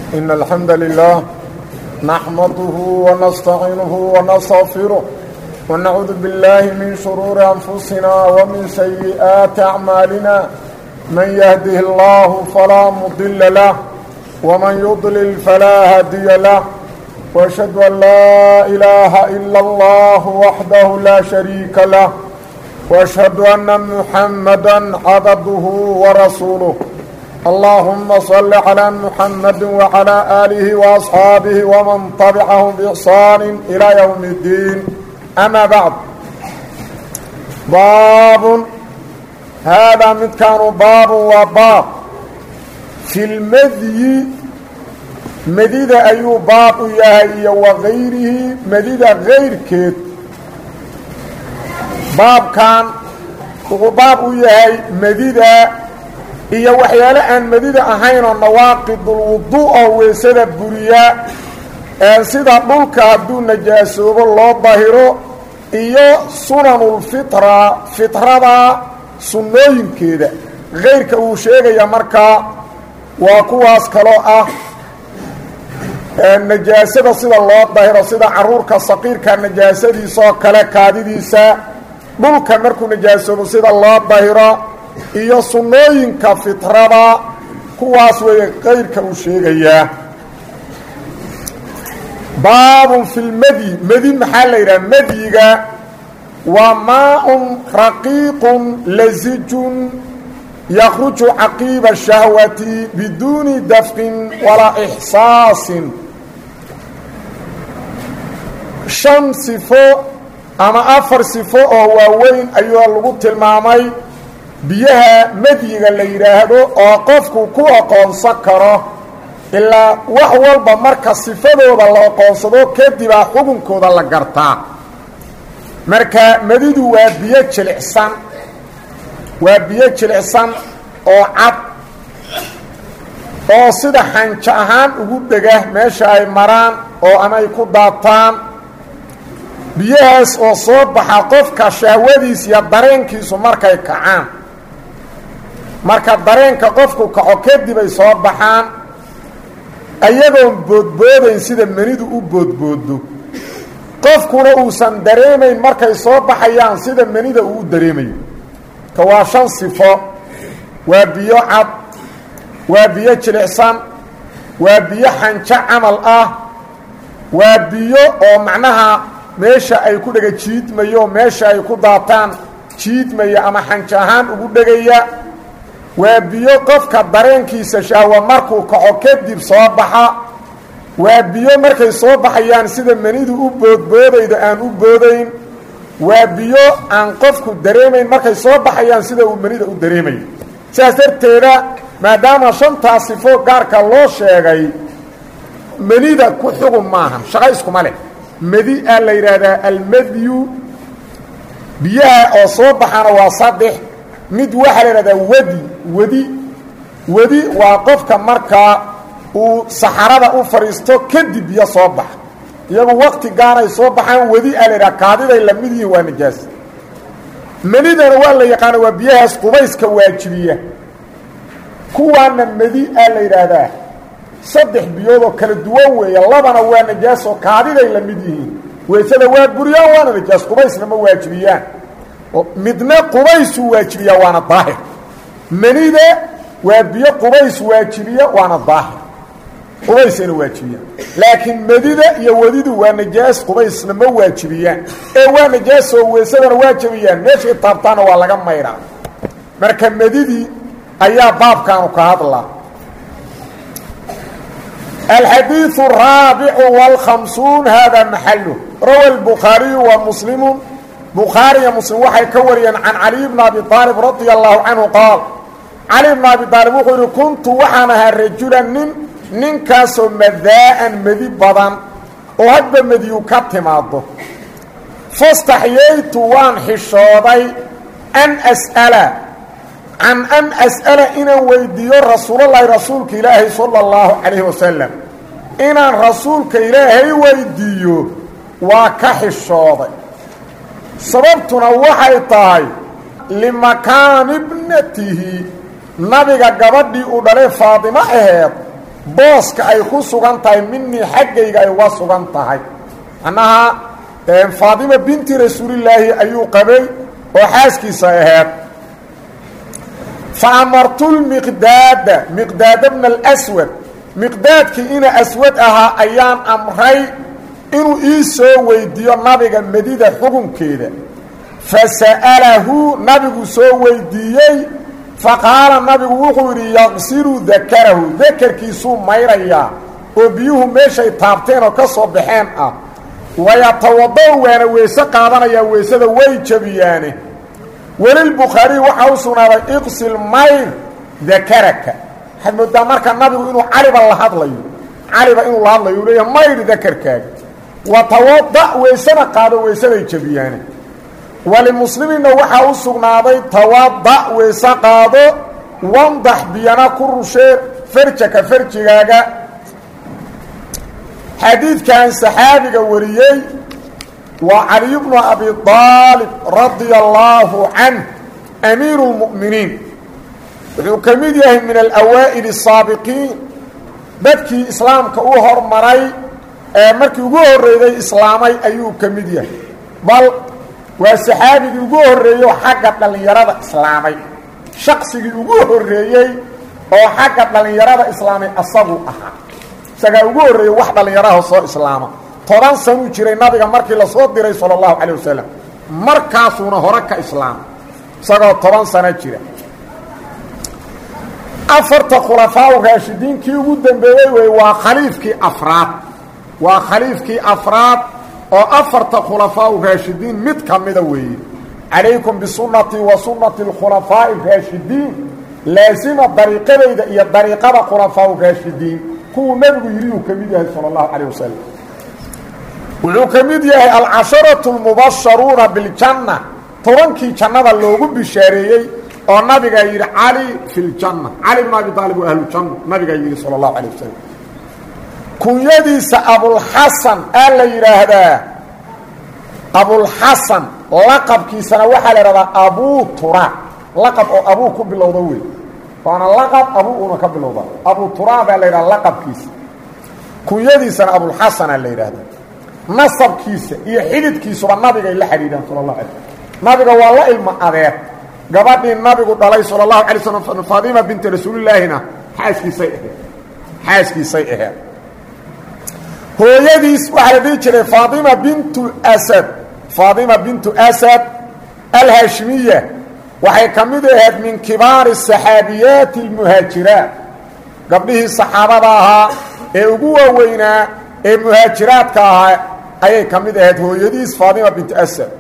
إن الحمد لله نحمده ونستعينه ونستغفره ونعوذ بالله من شرور أنفسنا ومن سيئات أعمالنا من يهده الله فلا مضل له ومن يضلل فلا هادي له وأشهد أن لا إله إلا الله وحده لا شريك له وأشهد أن محمدا عبده ورسوله اللهم صل على محمد وعلى آله وأصحابه ومن طبعهم بإحسان إلى يوم الدين أما بعد باب هذا مد كان باب وباب في المذي مديد أيو باب يهي وغيره مديد غير كيت باب كان باب يهي مديد iyo waxyaalo aan madida ahayn oo nawaaqidulwudu oo weysada buriya sida dhulka hadduu najaasoobo loo dahiro iyo sunanulfitra fitrada sunnooyinkeeda keyrka uu sheegaya markaa waa kuwaas kaloo ah najaasada sida loo dahiro sida caruurka saqiirka najaasadiisaoo kale kaadidiisa dhulka markuu najaasoobo sida loo dahiro iyo sunnooyinka fitrada kuwaas weeye qayrka uu sheegayaa baabun fi lmedyi medi maxaa la yidhaha medyiga waa maa-un raqiiqun lasijun yakruju caqiiba shahwati biduuni dafqin walaa ixsaasin shan sifo ama afar sifo oo waaweyn ayuu lagu tilmaamay biyaha medyiga la yidhaahdo oo qofku ku aqoonsan karo ilaa wax walba marka sifadooda la aqoonsado kadibaa xukunkooda la gartaa marka medidu waa biyo jilicsan waa biyo jilicsan oo cad oo sida xanjo ahaan ugu dhega meesha ay maraan oo ama ay ku daataan biyahaas oo soo baxa qofka shahwadiis iyo dareenkiisu markay kacaan marka dareenka qofku kaco kadib ay soo baxaan ayagoon boodboodayn sida menidu u boodboodo qofkuna uusan dareemayn markay soo baxayaan sida menida uu u dareemayo ka waa shan sifo waa biyo cad waa biyo jilicsan waa biyo xanjo camal ah waa biyo oo macnaha meesha ay ku dhega jiidmayo meesha ay ku daataan jiidmaya ama xanjo ahaan ugu dhegaya waa biyo qofka dareenkiisa shahwa markuu kaco kadib soo baxa waa biyo markay soo baxayaan sida menidu u boodboodayda aan u boodayn waa biyo aan qofku dareemayn markay soo baxayaan sida uu menida u dareemayo sidaas darteeda maadaama shantaa sifo gaarka loo sheegay menida ku xugun maahan shaqo iskuma leh medi aa la yidhaahdaa almadyu biyaha oo soo baxana waa saddex mid waxaa la yidhahdaa wadi wadi wadi waa qofka markaa uu saxarada u fadhiisto kadib biyo soo baxa iyagu wakti gaanay soo baxaan wadi aa la yidhaha kaadiday la mid yihiin waa najaas menidana waa la yaqaana waa biyahaas qubayska waajibiya kuwaana medi aa la yidhaahdaa saddex biyoodoo kala duwan weeye labana waa najaasoo kaadiday la mid yihiin weysada waa buriyaan waana najaas qubaysna ma waajibiyaan midna qubaysuu waajibiyaa waana daahir menida waa biyo qubays waajibiya waana daahir qubaysayna waajibiyaan laakiin medida iyo wadidu waa najaas qubaysna ma waajibiyaan ee waa najaasoo weysadana waajibiyaan meeshay taabtaana waa laga mayraa marka medidii ayaa baabkaanu ka hadlaa alxadiiث الraabicu wاlkhamsuun hada maxalu rawa الbukhaariyu wa muslimu bukhaariya muslim waxay ka wariyeen can caliy bni abi aalib radia allahu canhu qaal cali bni abi aalib wuxuu yihi kuntu waxaan ahaa rajulan nin ninkaasoo madaa'an medi badan oo hadba mediyu ka timaado fastaxyaytu waan xishooday an as'ala can an as'ala inaan weydiiyo rasuulalahi rasuulka ilaahay sala اllahu calayhi wasalam inaan rasuulka ilaahay weydiiyo waa ka xishooday sababtuna waxay tahay limakaani bnatihi nabiga gabadhii uu dhalay faadimo aheed booska ay ku sugan tahay minii xaggayga ay uga sugan tahay macnaha faadima binti rasuulillaahi ayuu qabay oo xaaskiisa aheed fa amartu lmiqdaada miqdaada bna alswad miqdaadkii ina aswad ahaa ayaan amray inuu ii soo weydiiyo nabiga medida xukunkeeda fa sa'alahu nabigu soo weydiiyey faqaala nabigu wuxuu yidhi yaqsilu dakarahu dakarkiisuu mayrayaa oo biyuhu meeshay taabteen oo ka soo baxeen ah wayatawada' waana weyse qaadanayaa weysada way jabiyaane welilbukhaariy waxaa u sugnaaday iqsil mayr dakaraka waxaad moodaa marka nabigu inuu caliba la hadlayo caliba inuu la hadlayo uu leeyahay mayr dakarkaaga watawada' weysana qaado weysaday jabiyaane walimuslimiinna waxaa u sugnaaday tawada' weyse qaado wandax biyana ku rushee farjaka farjigaaga xadiidkan saxaabiga wariyey waa caliy bnu abi aalib radia allaahu canh amiiru اlmu'miniin wuxuu ka mid yahay min alawaa'il الsaabiqiin dadkii islaamka u hormaray ee markii ugu horreeyey islaamay ayuu ka mid yahay bal waa saxaabigii ugu horreeyo xagga dhallinyarada islaamay shaqsigii ugu horreeyey oo xagga dhallinyarada islaamay asagu ahaa isagaa ugu horreeyey wax dhallinyaraha soo islaama toban sanuu jiray nabiga markii lasoo diray sala allahu calay wasalam markaasuuna hore ka islaamay isagoo toban sano jira afarta khulafaa raashidiinkii ugu dambeeyey wey waa khaliifkii afraad waa khaliifkii afraad oo afarta khulafaa raashidiin mid ka mida weeye calaykum bisunnatii wa sunnati اlkhulafaaءi raashidiin laasima dariiqadayda iyo dariiqada khulafaa raashidiin kuwuu nebigu yidhi uu ka mid yahay salى اllahu calيه wasalam wuxuu ka mid yahay alcasharaةu اlmubasharuuna biاljanna tobankii jannada loogu bishaareeyey oo nabigaa yidhi cali fi اljanna cali bn abi aalib waa ahlujanna nabigaa yidhi salى اllahu calيه wasalam kunyadiisa abulxasan aa la yidhaahdaa abulxasan laqabkiisana waxaa la idhahdaa abuu tura laqab oo abuu ku bilowda wey waana laqab abuu una ka bilowda abuu tura baa la yidhahda laqabkiisa kunyadiisana abulxasanaa la yidhaahdaa nasabkiisa iyo xididkiisuba nabigay la xidhiidhaan sala allahu alay nabiga waa la ilmo adeer gabadhii nabigu dhalay sala allahu alay slam faadima binti rasuulilaahina xaaskiisay aheed xaaskiisay aheed hooyadiis waxaa la dhihi jiray faatima bintu asad faatima bintu asad alhaashimiya waxay ka mid ahayd min kibaari saxaabiyaati almuhaajiraat gabdhihii saxaabada ahaa ee ugu waaweynaa ee muhaajiraadka ahaa ayay ka mid ahayd hooyadiis faatima bintu asad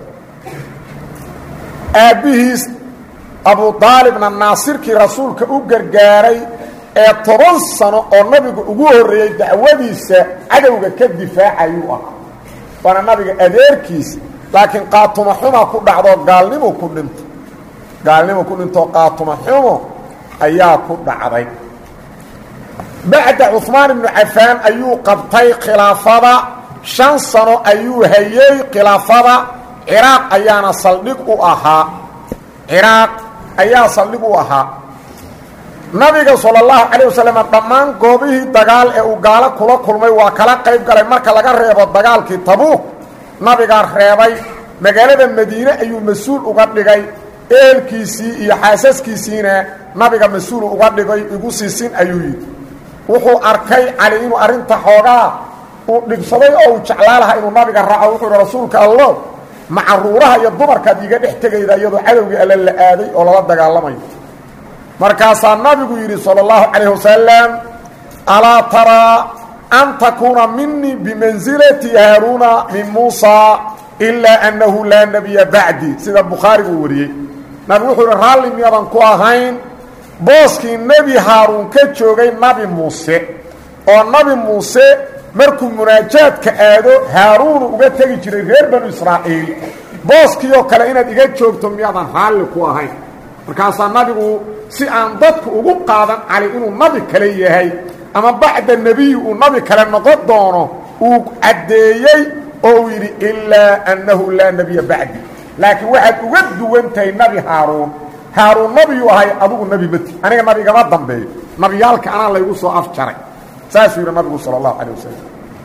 aabbihiis abu aalibna naasirkii rasuulka u gargaaray ee toban sano oo nabigu ugu horreeyey dacwadiisa cadowga ka difaacayuu ahaa waana nabiga adeerkiisa laakiin qaatuma xuma ku dhacdo gaalnimu ku dhinto gaalnimu ku dhintoo qaatuma xumo ayaa ku dhacday bacda cuhmaan ibnu cafaan ayuu qabtay khilaafada shan sano ayuu hayey khilaafada ciraaq ayaana saldhig u ahaa ciraaq ayaa saldhig u ahaa nabiga sala allahu calayh wasalam dhammaan goobihii dagaal ee uu gaalo kula kulmay waa kala qayb galay marka laga reebo dagaalkii tabuuk nabigaa reebay magaalada madiine ayuu mas-uul uga dhigay ehelkiisii iyo xaasaskiisiina nabiga mas-uul uga dhigay igu siisin ayuu yidhi wuxuu arkay cali inuu arrinta xoogaa uu dhibsaday oo uu jeclaa lahaa inuu nabiga raaco wuxuu yidhi rasuulka allo macaruuraha iyo dumarkaad iiga dhex tegayda iyadoo cadowgii alle la aaday oo lala dagaalamayo markaasaa nabigu yidhi salى اllahu calayh wasalam alaa taraa an takuuna minii bimansilati haaruuna min muusa ilaa annahu laa nebiya bacdi sida bukhaarigu uu wariyey nabigu wuxuu yihi raalli miyadan ku ahayn booskii nebi haaruun ka joogay nabi muuse oo nabi muuse markuu munaajaadka aado haaruunu uga tegi jiray reer banu israa'iil booskii oo kale inaad iga joogto miyadan raalli ku ahayn markaasaa nabigu si aan dadku ugu qaadan cali inuu nabi kale yahay ama bacda nebiyi uu nabi kale noqon doono uu caddeeyey oo uu yidhi ilaa annahu laa nebiya bacdi laakiin waxaad uga duwan tahay nebi haaruun haaruun nabiyuu ahay adugu nebi mati aniga nabigama dambeeyo nabiyaalka anaa laygu soo afjaray saasuu yidhi nabigu sala allahu calay wasalam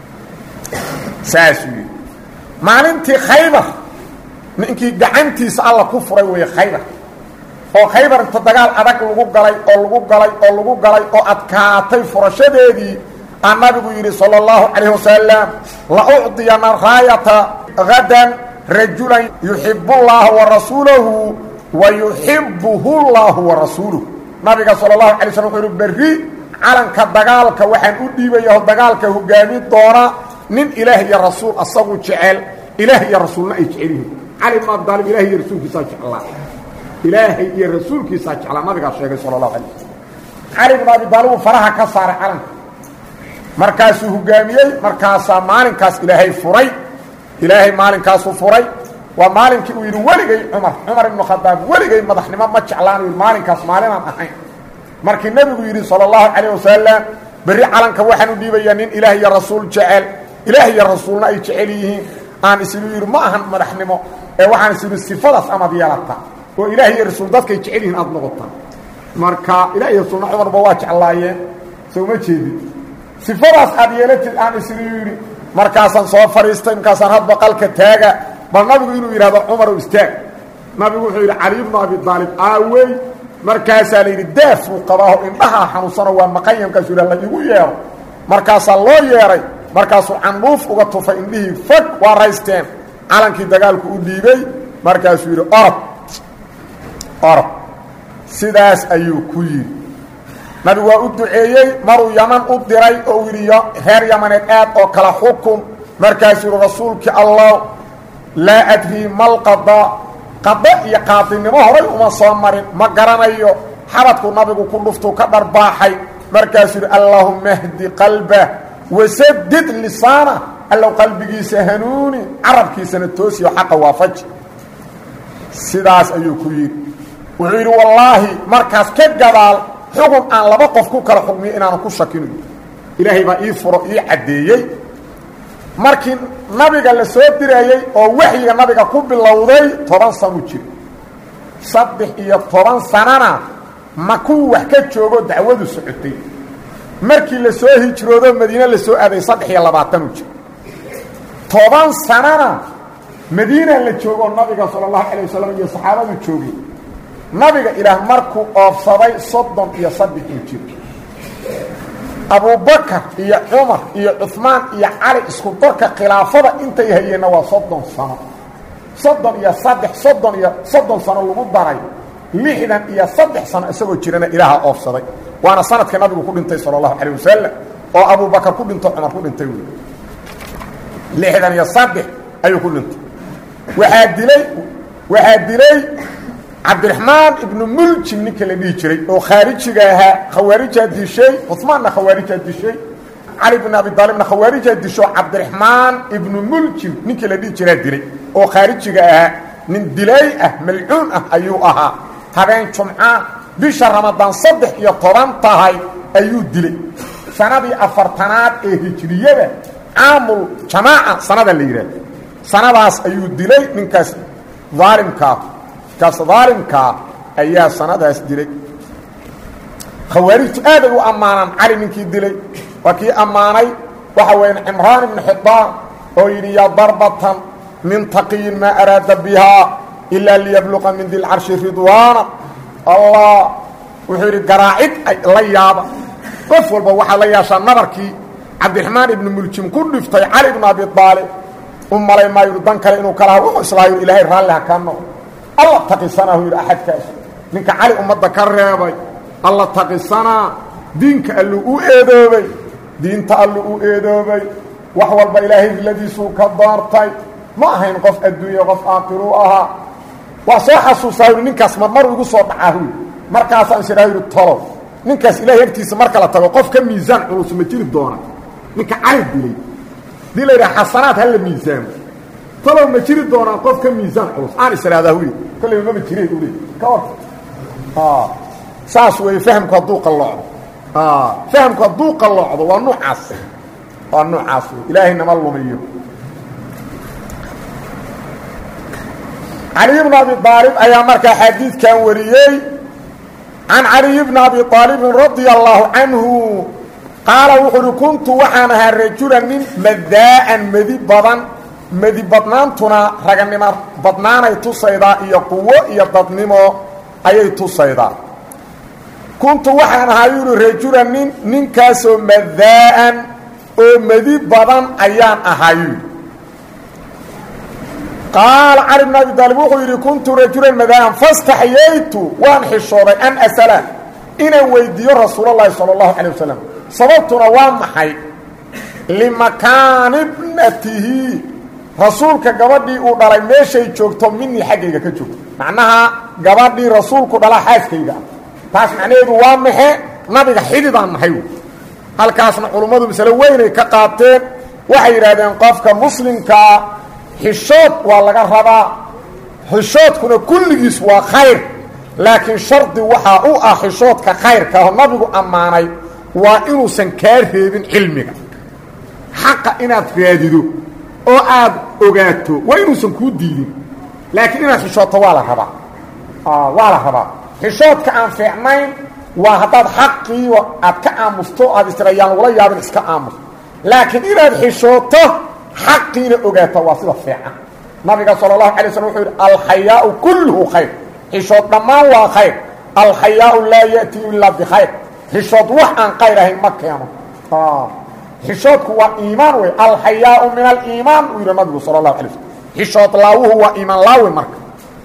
saasuu yidhi maalintii khaybar ninkii gacantiisa alla ku furay weeye khaybar oo khaybar inta dagaal adag lagu galay oo lagu galay oo lagu galay oo adkaatay furashadeedii aa nabigu yidhi salى اllahu calayh wasalam la ucdiyana raayata gadan rajulan yuxib اllaha warasuulahu wa yuxibuhu اllahu warasuuluh nabiga salى اlahu alay slm wuxuu yihi berri calanka dagaalka waxaan u dhiibaya oo dagaalka hogaami doona nin ilaah iyo rasuul asagu jecel ilaah iyo rasuulna ay jecel yihiin cali bn abi aalib ilaah iyo rasuulkiisaa jeclaa ilaahay iyo rasuulkiisaa jeclaa nabigaa sheegay sala اlahu alay slm cali bn abi aalib uu faraha ka saaray calanka markaasuu hogaamiyey markaasaa maalinkaas ilaahay furay ilaahay maalinkaasuu furay waa maalinkii uu yidhi weligay cumar cumar ibnu khadaab weligay madaxnimo ma jeclaanu yidhi maalinkaas maalinaan ahayn markii nebigu yidhi sala allahu calayh wasalam berri calanka waxaan u dhiibayaa nin ilaah iyo rasuul jecel ilaah iyo rasuulna ay jecel yihiin aan isigu yidhi ma ahan madaxnimo ee waxaan is yidhi sifadaas amaad yeelata oo ilaah iyo rasuul dadkay jecel yihiin aada noqota marka ilah iyo rasuulna cumarba waa jeclaayeen soo ma jeedid sifadaas aad yeelatid aan isigu yidhi markaasaan soo fadhiistay markaasaan hadba qalka taaga bal nabigu inuu yidhahdo cumarow istaag nabigu wuxuu yidhi cali bnu abi aalib aawey markaasaa la yidhi daaf uu qabaaho indhahaa xanuunsano waa maqanya markaasuu yidhah la igu yeero markaasaa loo yeeray markaasuu candhuuf uga tufay indhihii fog waa raysteen calankii dagaalku u dhiibey markaasuu yidhi orod orod sidaas ayuu ku yidhi nabigu waa u duceeyey maruu yaman u diray oo uu yidhi reer yamaneed aad oo kala xukun markaasuu yidhi rasuulkii allah laa adrii malqada qada iyo qaadinimo horay uma soo marin ma garanayo xabadku nabigu ku dhuftuu ka dharbaaxay markaasuu yidhi allaahuma hdi qalbah wasadid lisaana allow qalbigiisa hanuuni carabkiisana toosiyo xaqa waafaji sidaas ayuu ku yidhi wuxuu yidhi wallaahi markaas ka gadaal xugun aan laba qof ku kala xugmiyo inaanan ku shakinayo ilaahay baa ii furo ii caddeeyey markii nabiga la soo direeyey oo waxyiga nabiga ku bilowday toban sanu jiro saddex iyo toban sanana ma kuwii wax ka joogo dacwadu socotay markii la soo hijroodo madiine la soo aaday saddex iyo labaatanu jiro toban sanana madiina la joogo nabiga sala allahu calayh wasalam iyo saxaabadu joogay nabiga ilaah markuu oofsaday soddon iyo saddexuu jiro abubakar iyo cumar iyo cuثmaan iyo cali isku darka khilaafada intay hayeenna waa soddon sano soddon iyo saddex soddon iyo soddon sano lagu daray lixdan iyo saddex sano isagoo jirana ilaaha oofsaday waana sanadka nabigu ku dhintay salى اlahu alيه wasalam oo abubakar ku dhinto cumar ku dhintay wy lixdan iyo saddex ayuu ku dhintay waxaa dilay waxaa dilay cabdiraxmaan ibnu muljim ninka la dhihi jiray oo khaarijiga ahaa khawaarijaa dishay cumaanna khawaarijaa dishay cali bn abi aalibna khawaarijaa disho cabdiraxmaan ibnu muljim ninkii la dhihi jiraa dilay oo khaarijiga ahaa nin dilay ah malcuun ah ayuu ahaa habeen jumca bisha ramadaan saddex iyo toban tahay ayuu dilay sanadii afartanaad ee hijriyada caamul jamaaca sanada la yidhaahdo sanadaas ayuu dilay ninkaas aalimkaa kaas daalimkaa ayaa sanadaas dilay khawaarijtu aaday u ammaanaan cali ninkii dilay waa kii ammaanay waxa weya cimraan ibnu xidaan oo yidhi yaa darbatan min taqiyin maa araada bihaa ilaa liyabluqa min dilcarshi ridwaana allah wuxuu yidhi garaacid la yaaba qof walba waxaa la yaashaa nabarkii cabdiraxmaan ibnu muljim ku dhiftay cali ibnu abi aalib u malay maayu dan kale inuu kala wuxuu islaayo ilaahay raalli ha ka noqo alla taqisanaahu yidhi axadkaas ninka cali ummadda ka reebay alla taqisanaa diinka alluu u eedoobay diinta alluu u eedoobay wax walba ilaahay riladiisuu ka doortay ma ahayn qof adduunya qof aakiruu ahaa waa soo xasuusaa yidhi ninkaas marmar igu soo dhacaa huy markaasaan isdhaa yidhi tolow ninkaas ilahay agtiisa marka la tago qof ka miisaan culus ma jiri doona ninka cali dilay dii la yidhaha xasanaad ha la miisaamo talow ma jiri doonaa qof ka miisaan culus aan israadaa huy kolleyba mama jireen ule ka war saas weeye fahamku hadduu qalloocdo fahamku hadduu qalloocdo waa nuucaas waa nuucaas wey ilaahay nama lumiyo caliy bn abi aalib ayaa markaa xadiidkan wariyey can caliy bni abi aalibin radia allaahu canhu qaala wuxuu uhi kuntu waxaan ahaa rajulan nin madaa'an medi badan medi badnaantuna raganimo badnaanay tusaydaa iyo quwo iyo dadnimo ayay tusaydaa kuntu waxaan ahaa yuuhi rajulan nin ninkaasoo madaa'an oo medi badan ayaan ahaa yuuhi qaala cali bn abi daalib wuxuu yidhi kuntu rajulan madaa'an fastaxyaytu waan xishooday an asala inaan weydiiyo rasuulalahi sala allahu calay wasalam sababtuna waa maxay limakaani bnatihi rasuulka gabadhii uu dhalay meeshay joogto minii xaggayga ka joogto macnaha gabadhii rasuulku dhala xaaskayga taas macnaheedu waa maxe nabiga xididaan nahay halkaasna culummadu masale weynay ka qaateen waxay yidhaahdeen qofka muslimkaa xishood waa laga rabaa xishoodkuna kulligiis waa khayr laakiin shardi waxaa u ah xishoodka khayrka oo nabigu ammaanay waa inuusan kaa reebin cilmiga xaqa inaad raadido oo aad ogaato waa inuusan kuu diidin laakiin inaad xishooto waa la rabaa waa la rabaa xishoodka aan fiicnayn waa haddaad xaqii aad ka aamusto aad istira yaan lagula yaabin iska aamus laakiin inaad xishooto xaqiina ogaato waa sida fiican nabiga sala allahu alay slm wuxuu yidhi alxayaau kulluhu khayr xishood dhammaan waa khayr alxayaau laa ya'tii ilaa bikhayr xishood wax aan qayr ahayn ma keeno xishoodku waa iimaan wey alxayaau min aliimaan uu yidhi nabigu sala allahu alay slm xishood laawuhu waa iimaan laawe marka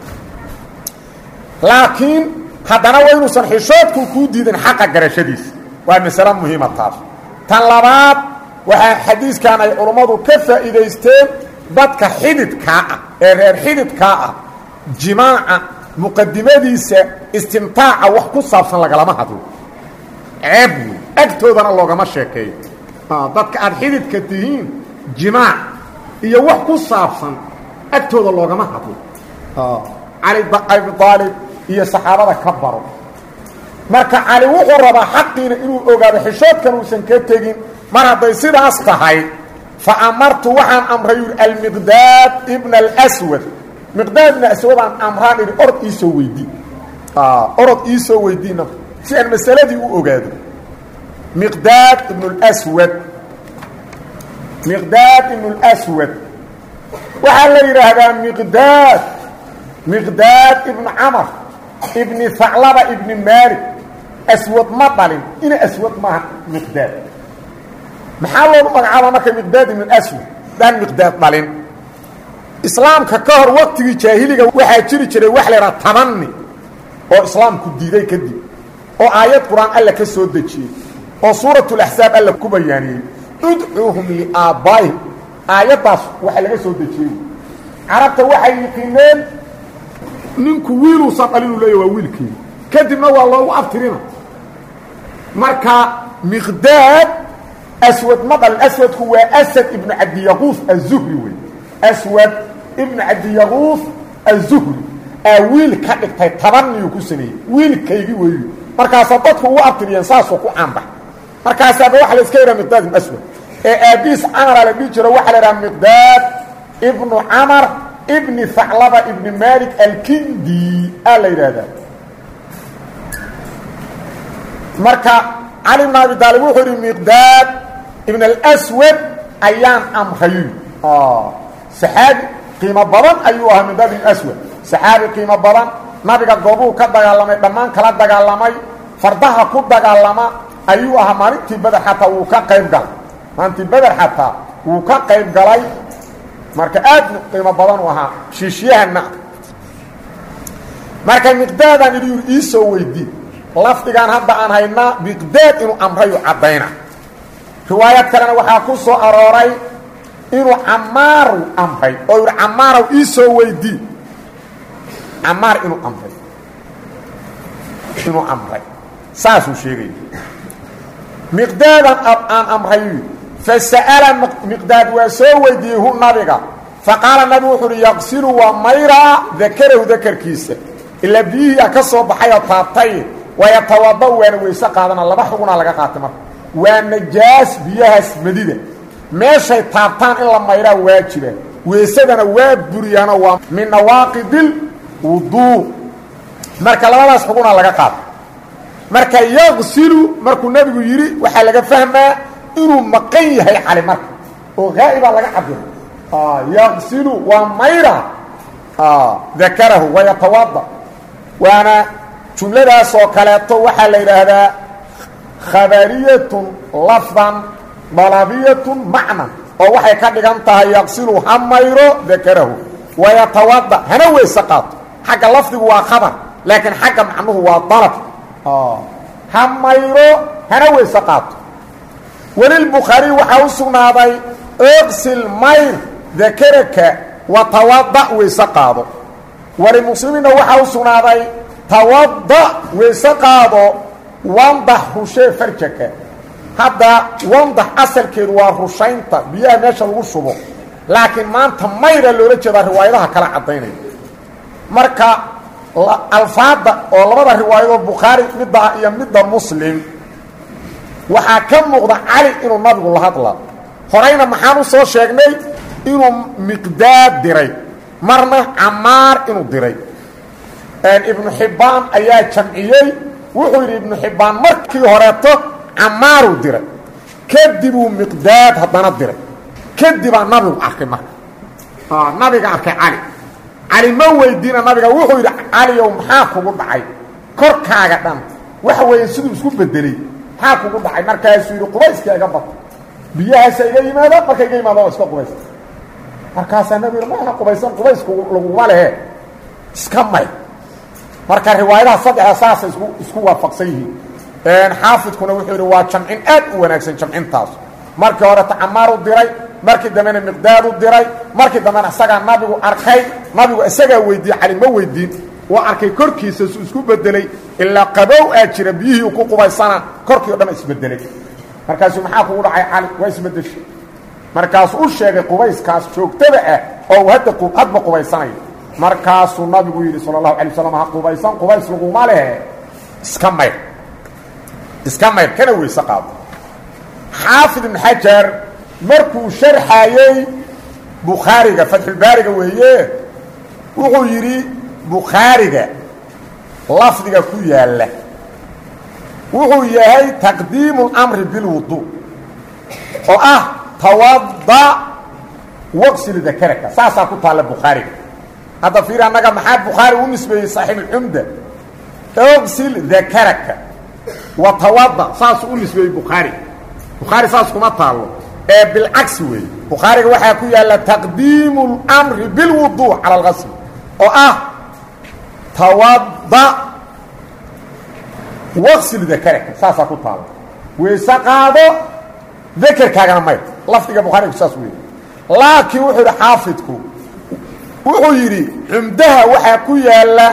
laakiin haddana waa inuusan xishoodku kuu diidin xaqa garashadiisa waa masale muhiima taas tan labaad waxaa xadiiskan ay culummadu ka faa'iidaysteen dadka xididkaa ah ee reer xididkaa ah jimaaca muqadimadiisa istimtaaca wax ku saabsan lagalama hadlo ceeb wey agtoodana loogama sheekeeyo dadka aad xididka tihiin jimaac iyo wax ku saabsan agtooda loogama hadlo cali abi aalib iyo saxaabada ka baro marka cali wuxuu rabaa xaqiina inuu ogaado xishoodkan uusan ka tegin mar hadday sidaas tahay fa amartu waxaan amray yuri almiqdaad ibna alswad miqdaad ibna aswadaan amraan idhi orod iisoo weydii orod iisoo weydiina si aan masaladii u ogaado miqdaad ibn lswad miqdaad ibn lswad waxaa la yidhaahdaa miqdaad miqdaad ibnu camar ibni haclaba ibni maalik aswad ma dhalin ina aswad maaha miqdaad maxaa loogu magacaaba marka miqdaad ibn aswad daan miqdaad dhalin islaamka ka hor waqtigii jaahiliga waxaa jiri jiray wax la yidhaha tabani oo islaamku diiday kadib oo aayad qur-aan alla ka soo dejiyey oo suuratulaxsaab alla ku bayaaniyey udcuuhum liaabbaa'ihim aayaddaas waxa laga soo dejiyey carabta waxay yiqiineen ninku wiiluusan dhalin uu leeya waa wiilkii kadibna waa loogu abtirina marka miqdaad aswad ma dhalin aswadku waa asad ibnu cabdiyaquuf azuhri wey aswad ibnu cabdiyaquuf azuhri aa wiil ka dhigtay tabaniyuu ku sameeyey wiilkaygi weeyu markaasaa dadku ugu abtiriyeen saasuu ku caanbax markaasaaba waxa la iska yidhaha miqdaad ibnu aswad ee aabiis camara la dhihi jiro waxaa la idhaha miqdaad ibnu camar ibni haclaba ibni malik alkindi aa la yidhaahdaa marka cali bn abi daalib wuxuu yidhi miqdaad ibn alswad ayaan amray saxaabi qiimo badan ayuu ahaa miqdaad ibn aswad saxaabi qiimo badan nabiga goobuu ka dagaalamay dhammaan kala dagaalamay fardaha ku dagaalama ayuu ahaa maalintii beder xataa wuu ka qayb galay maalintii beder xataa wuu ka qayb galay marka aad qiimo badan u ahaa shiishyahanna marka miqdaadaan idhi yuri iisoo weydii lafdigaan hadda aan haynaa miqdaad inuu amrayu caddayna riwaayad kalena waxaa ku soo arooray inuu camaaru amray oo yidhi camaarow iisoo weydii camaar inuu amray inuu amray saasuu sheegaya miqdaadan aan amray fasa'ala miqdaad waa soo weydiiyey hu nabiga faqaala nabigu wuxu uhi yaqsilu waa mayraa dakarahu dakarkiisa ilaa biyihiia ka soo baxay oo taabtay wayatawada waana weyse qaadana laba xugunaa laga qaatay marka waa najaas biyahaas madida meeshay taabtaan in la mayraa waajiba weysadana waa buriyaano waa min nawaaqidil wuduu marka labadaas xugunaa laga qaatay marka yaqsilu markuu nebigu yidhi waxaa laga fahmaa inuu maqan yahay cali marka oo haa'ibaa laga cabira yaqsilu waa mayra dakarahu wayatawada waana jumladaas oo kaleeto waxaa la yidhaahdaa khabariyatun lafdan dalabiyatun macnan oo waxay ka dhigan tahay yaqsilu ha mayro dakarahu wayatawada hana weyse qaato xagga lafdigu waa khabar laakiin xagga macnuhu waa dalab ha mayro hana weyse qaato welilbukhaariy waxaa u sugnaaday iqsil mayr dakaraka watawada weyse qaado walimuslimiinna waxaa u sugnaaday tawada weyse qaado wandax rushee farjaka hadda wandax asalkeedu waa rushaynta biyaha meesha lagu shubo laakiin maanta mayra loola jeedaa riwaayadaha kala caddaynaya marka alfaadda oo labada riwaayadoo bukhaari midda iyo midda muslim waxaa ka muuqda cali inuu nabigu la hadla horayna maxaan u soo sheegnay inuu miqdaad diray marna camaar inuu diray ibnu xibbaan ayaa jamciyey wuxuu yidhi ibnu xibbaan markii horeeto camaaruu diray kadibuu miqdaad haddana diray kadibaa nabigu arkay marka nabiga arkay cali cali ma weydiina nabiga wuxuu yidhi caliyow maxaa kugu dhacay korkaaga dhan waxa weeye siduu isku bedelay maxaa kugu dhacay markaasuu yidhi qubayska iga bata biyahaasa iga yimaada marka iga yimaada waa iska qubaysa markaasaa nabigu yidhi maaha qubaysan qubaysku laguma lehe iska may marka riwaayadaha saddexda saasay isku isku waafaqsan yihiin xaafidkuna wuxuu yidhi waa jamcin aad u wanaagsan jamcintaas markii horeta camaar u diray markii dambena miqdaad u diray markii dambena isagaa nabigu arkay nabigu isagaa weydiiyey cali ma weydiin waa arkay korkiisa su isku bedelay ilaa qabow aa jira biyihii ku qubaysana korkii o dhan isbedelay markaasuu maxaa kugu dhacay cali waa isbedeshay markaasuu u sheegay qubayskaas joogtada ah oo uu hadda hadba qubaysanayo markaasuu nabigu yidhi sala allahu alay waslam ha qubaysan qubays laguma lehe iska mayr iska mayr kana weyse qaado xaafid ibn xajar markuu sharxayey bukhaariga fatxulbaariga weeye wuxuu yidhi bukhaariga lafdiga ku yaalla wuxuu yahay taqdiimu اlamri bilwudu oo ah tawada waqsil dakaraka saasaa ku taalla bukhaariga hadda fiir annaga maxaa bukhaari u nisbeeyey saaxiibulcumda oqsil dakaraka wa tawada saasuu u nisbeeyey bukhaari bukhaari saas kuma taallo ee bilcagsi weeye bukhaariga waxaa ku yaalla taqdiimu اlamri bilwudu cala algasl oo ah tawada waqsil dakaraka saasaa ku taalla weyse qaado dakerkaagana mayr lafdiga bukhaarigu saas weeye laakiin wuxuu yidhi xaafidku wuxuu yidhi cumdaha waxaa ku yaalla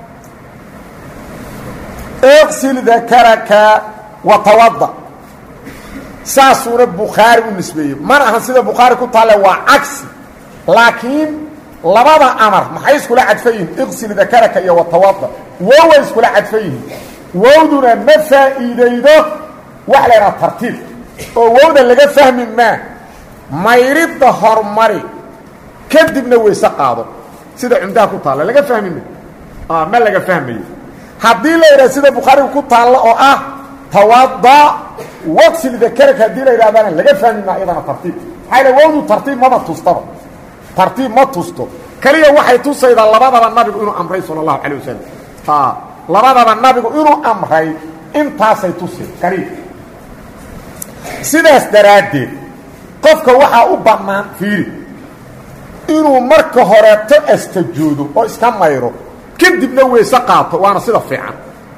iqsil dakaraka wa tawada saasuuna bukhaari u nisbeeyey mana ahan sida bukhaari ku taalle waa cagsi laakiin labada amar maxay iskula cadfan yihiin iqsil dakaraka iyo watawada woway iskula cadfan yihiin wowduna ma faa'iidaydo wax la ydhaha tartiib oo wowda laga fahmi maa mayridda hormari kadibna weyse qaado sida cumdaha ku taalla laga fahmi ma ma laga fahmayo haddii la yidhaha sida bukhaariga ku taalla oo ah tawada waqsil dakaraka haddii la yidhahdana laga fahmi maa iyadana tartiib maxaa yidha wowdu tartiib maba tustaba tartiib ma tusto keliya waxay tusaydaa labadaba nabigu inuu amray sala allahu calay wasalam labadaba nabigu inuu amray intaasay tusi kaliya sidaas daraaddeed qofka waxaa u bannaan fiiri inuu marka horeeto astajoodo oo iska mayro kadibna weyse qaato waana sida fiican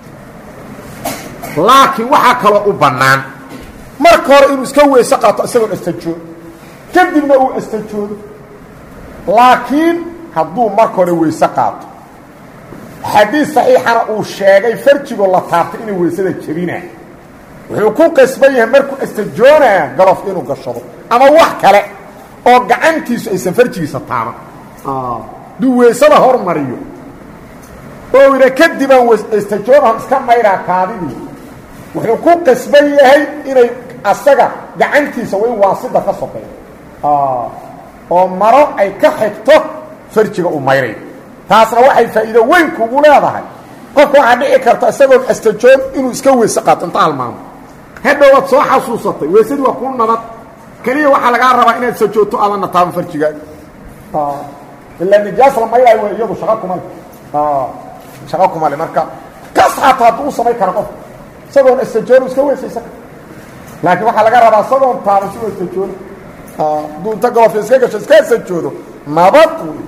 laakiin waxaa kaloo u bannaan marka hore inuu iska weyse qaato isagoon astajoodo kadibna uu astajoodo laakiin hadduu marka hore weyse qaato xadiis saxiixana uu sheegay farjigoo la taabtay inay weysada jebinaa wuxuu ku qasban yahay markuu astajoonaa galof inuu gashado ama wax kale oo gacantiisu aysan farjigiisa taaban duu weysada hormariyo oo ina kadibaan astajoonahon iska mayraa kaadidii wuxuu ku qasban yahay inay asaga gacantiisa waa in waasida ka soqeeyo oo maro ay ka xigto farjiga u mayray taasna waxay faa'iido weyn kugu leedahay qofka waxaa dhici karta isagoon astajoon inuu iska weyse qaato inta halmaamo hadhow waad soo xasuusatay weysadii waa kuu nabad keliya waxaa lagaa rabaa inaad sajoogto aadanna taaban farjigaaga ilaa nijaas la maydhayo w iyadu shaqa kuma le shaqa kuma le marka kas xataa hadduu u samayn kara qofka isagoon astajoon iska weysaysan kara laakiin waxaa laga rabaa isagoon taaban si astajoon hadduu inta golofka iska gasho iska astajoodo nabad wey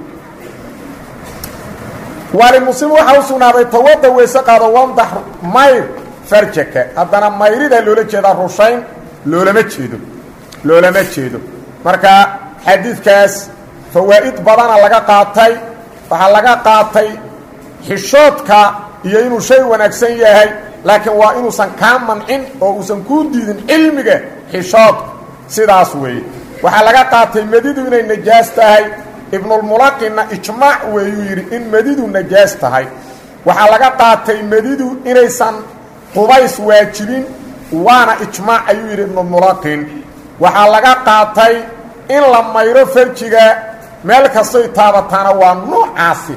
waalimuslim waxaa u sugnaaday tawada weyse qaado wandax mayr farjaka haddana mayridaa loola jeedaa rushayn loolama jeedo loolama jeedo marka xadiidkaas fawaa'id badana laga qaatay waxaa laga qaatay xishoodka iyo inuu shay wanaagsan yahay laakiin waa inuusan kaa mancin oo uusan kuu diidin cilmiga xishoodka sidaas weeye waxaa laga qaatay medidu inay najaas tahay ibnulmulaqinna ijmaac weeyuu yidhi in medidu najaas tahay waxaa laga qaatay medidu inaysan qubays waajibin waana ijmaac ayuu yidhi ibnulmulaqin waxaa laga qaatay in la mayro farjiga meel kastoy taabataana waa noocaasi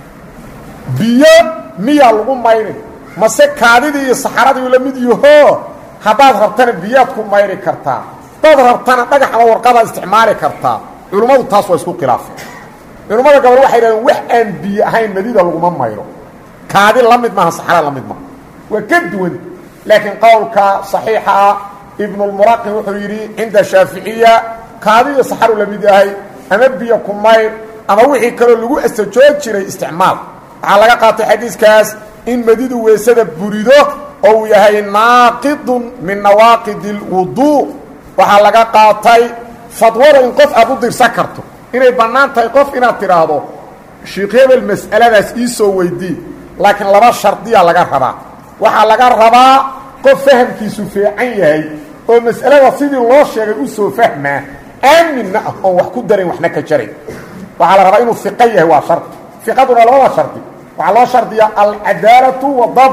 biyo miyaa lagu mayrin mase kaadidii iyo saxaradii la mid yahoo haddaad rabtana biyaad ku mayri kartaa dad rabtana dhagax ama warqadaad isticmaali kartaa culummadu taas waa isku khilaafeen culummada gobol waxay dhahdeen wax aan biyo ahayn madida laguma mayro kaadi la mid maaha saxara la mid maaha waa ka duwan laakiin qowlka صaxiixa ah ibnulmuraqin wuxuu yidhi cinda shaaficiya kaadi iyo saxaru la mid yahay ama biyo ku mayr ama wixii kaloo lagu astajoon jiray isticmaal waxaa laga qaatay xadiiskaas in madidu weysada burido oo uu yahay naaqidun min nawaaqid اlwuduu waxaa laga qaatay fadwada in qof aad u dirsan karto inay bannaan tahay qof inaad tidhaahdo sheikh hebel mas'aladaas ii soo weydii laakiin laba shardiya laga rabaa waxaa laga rabaa qof fahamkiisu fiican yahay oo mas'alada sidii loo sheegay u soo fahmaa aaminna ah oon wax ku darayn waxna ka jarayn waxaa la rabaa inuu fiqo yahay waa shardi fiqaduna labada shardi waxaa loo shardiyaa alcadaalatu wadabd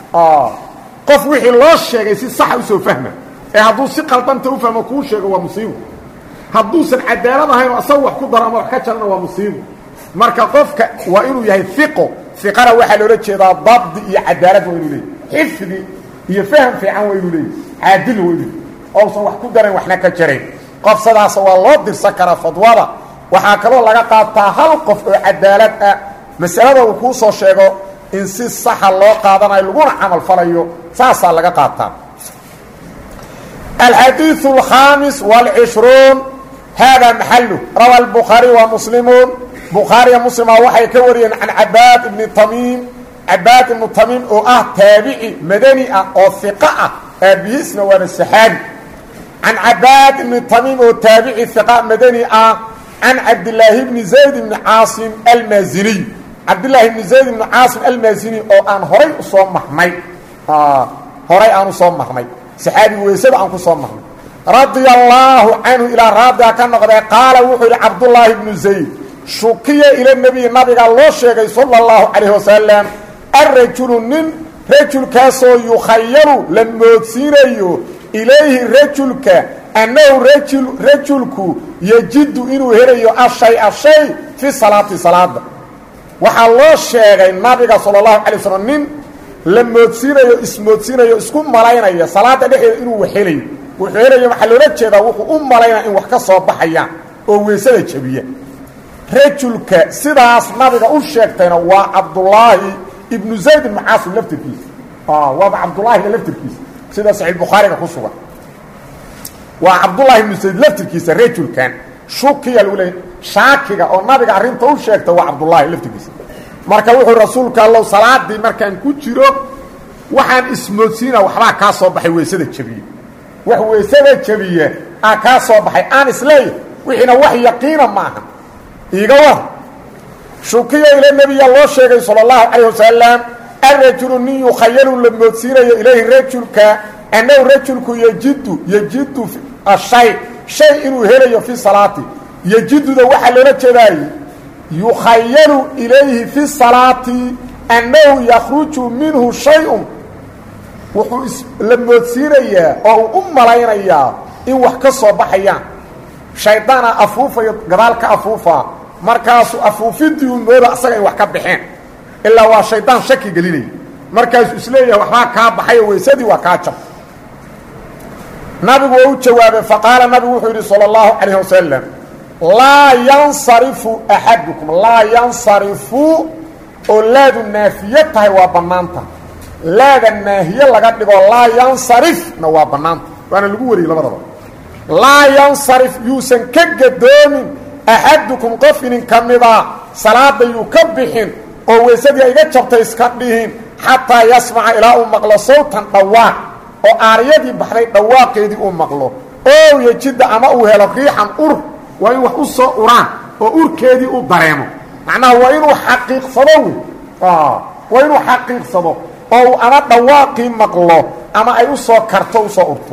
qof wixii loo sheegay si saxa usoo fahma ee hadduu si qaldanta u fahmo kuu sheego waa musiibo hadduusan cadaalad ahayn oo asaga wax ku daro ama wax ka jarana waa musiibo marka qofka waa inuu yahay iqo iqana waxaa loola jeedaa dabdi iyo cadaalad waa inuu leeyay xifdi iyo faham fiican waa inuu leeyay caadil waa inuu ousan wax ku darayn waxna ka jarayn qof sidaasa waa loo dirsan karaa fadwada waxaa kaloo laga qaataa hal qof oo cadaalad ah masalada uu kuu soo sheego in si saxa loo qaadanayo laguna camal falayo saasaa laga qaataa الحديث الخامس والعشرون هذا محله روى البخاري ومسلمون بخاري مسلم وحي كوريا عن عباد بن تميم عباد بن تميم او اه تابعي مدني او ثقة ابيسنا وانا السحابي عن عباد بن تميم او تابعي ثقة مدني اه عن عبد الله بن زيد بن عاصم المازني عبد الله بن زيد بن عاصم المازني او ان هري اصوم محمي اه هري ان اصوم محمي saxaabi weysada aan ku soo marnay radia allaahu canhu ilaa raadiga ka noqdee qaala wuxuu yidhi cabdullaahi bnu zayd shukiya ila nebiyi nabiga loo sheegay sala allahu calayh wasalam arajulu nin rajulkaasoo yukhayalu la moodsiinayo ilayhi rajulka annahu rajul rajulku yejidu inuu helayo ashay-a shay fi salaati salaada waxaa loo sheegay nabiga sala allahu calay wasalam nin la moodsiinayo ismoodsiinayo isku malaynaya salaada dhexeeda inuu wax helayo wuxuu helayo waxaa loola jeedaa wuxuu u malaynaya in wax ka soo baxayaan oo weysada jabiya rajulka sidaas nabiga u sheegtayna waa cabdullaahi ibnu zayd ibnu caasim laftirkiisa waaba cabdullaahiga laftirkiisa sida saxiix bukhaariga ku sugan waa cabdullaahi ibnu zayd laftirkiisa rajulkan shukiya lagu leeyay shaakiga oo nabiga arrinta u sheegta waa cabdullaahi laftirkiisa marka wuxuu rasuulka allow salaadii markaan ku jiro waxaan ismoodsiina waxbaa kaa soo baxay weysada jabiye wax weysada jabiye aa kaa soo baxay aan isleeyahy wixiina wax yaqiina maaha iiga war shukiya ila nebiya loo sheegay sala allahu calayh wasalam arajulu nin yukhayalu la moodsiinayo ilayhi rajulka annahu rajulku yejidu yejidu ashay shay inuu helayo fi salaati yejiduda waxaa loola jeedaaye yukhayalu ilayhi fi salaati annahu yakhruju minhu shay-un wuxuu la moodsiinayaa oo uu u malaynayaa in wax ka soo baxayaan shaydaana afuufayo gadaal ka afuufaa markaasuu afuufidii uu mooda asaga in wax ka baxeen ilaa waa shaydaan shaki gelinaya markaasuu isleeyahay waxbaa kaa baxayo weysadii waa kaa jab nabigu waa u jawaabay faqaala nabigu wuxuu yidhi salى اllahu calayh wasalam laa yansarifu axadukum laa yansarifu oo laadu naafiye tahay waa bannaanta laada naahiye laga dhigo laa yansarifna waa bannaanta waana lagu wariyey labadaba laa yansarif yuusan ka gadoomin axadukum qof inin ka mida salaada yuu ka bixin oo weysadii ayga jabtay iska dhihin xataa yasmaca ilaa uu maqlo sawtan dhawaaq oo aaryadii baxday dhawaaqeedii uu maqlo oo yejidda ama uu helo riixan ur waa in wax u soo uraan oo urkeedii u dareemo macnaha waa inuu xaqiiqsado wey waa inuu xaqiiqsado oo uu ama dhawaaqii maqlo ama ay u soo karto usoo urto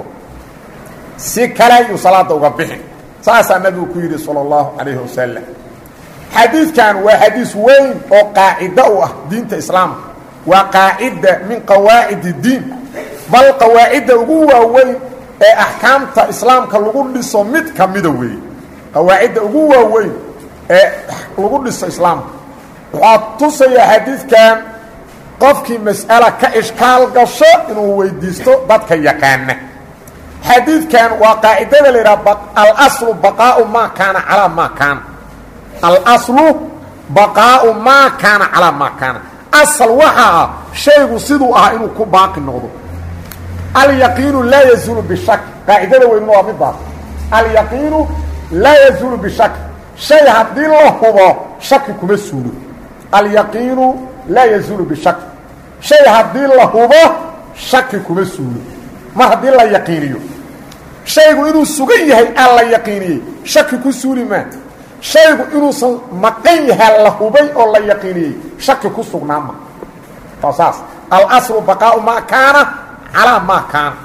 si kale ayuu salaada uga bixin saasaa nabigu ku yidhi salى اllahu calayhi wasalam xadiidkan waa xadiis weyn oo qaacido u ah diinta islaamka waa qaacida min qawaacid اdiin bal qawaacidda ugu waaweyn ee axkaamta islaamka lagu dhiso mid ka mida weeye qawaacidda ugu waaweyn ee lagu dhiso islaamka waxaa tusayaa xadiidkan qofkii mas'ala ka ishkaal gasho inuu weydiisto dadka yaqaana xadiidkan waa qaacidada la yidhaha alaslu baqaau maa kaana calaa maa kaana alaslu baqaau maa kaana calaa maa kaana asal waxaa ah shaygu siduu ahaa inuu ku baaqi noqdo alyaqiinu laa yazuulu bishak qaacidada weynuna waa midaas alyaqiinu laa yazuulu bishak shay haddii la hubo shaki kuma suulo alyaqiinu laa yazuulu bishak shay haddii la hubo shaki kuma suulo mar haddii la yaqiiniyo shaygu inuu sugan yahay aan la yaqiiniyey shaki ku suuli maa shaygu inuusan maqan yahay la hubay oo la yaqiiniyey shaki ku sugnaama waa saas alaslu baqaau maa kaana calaa maa kaana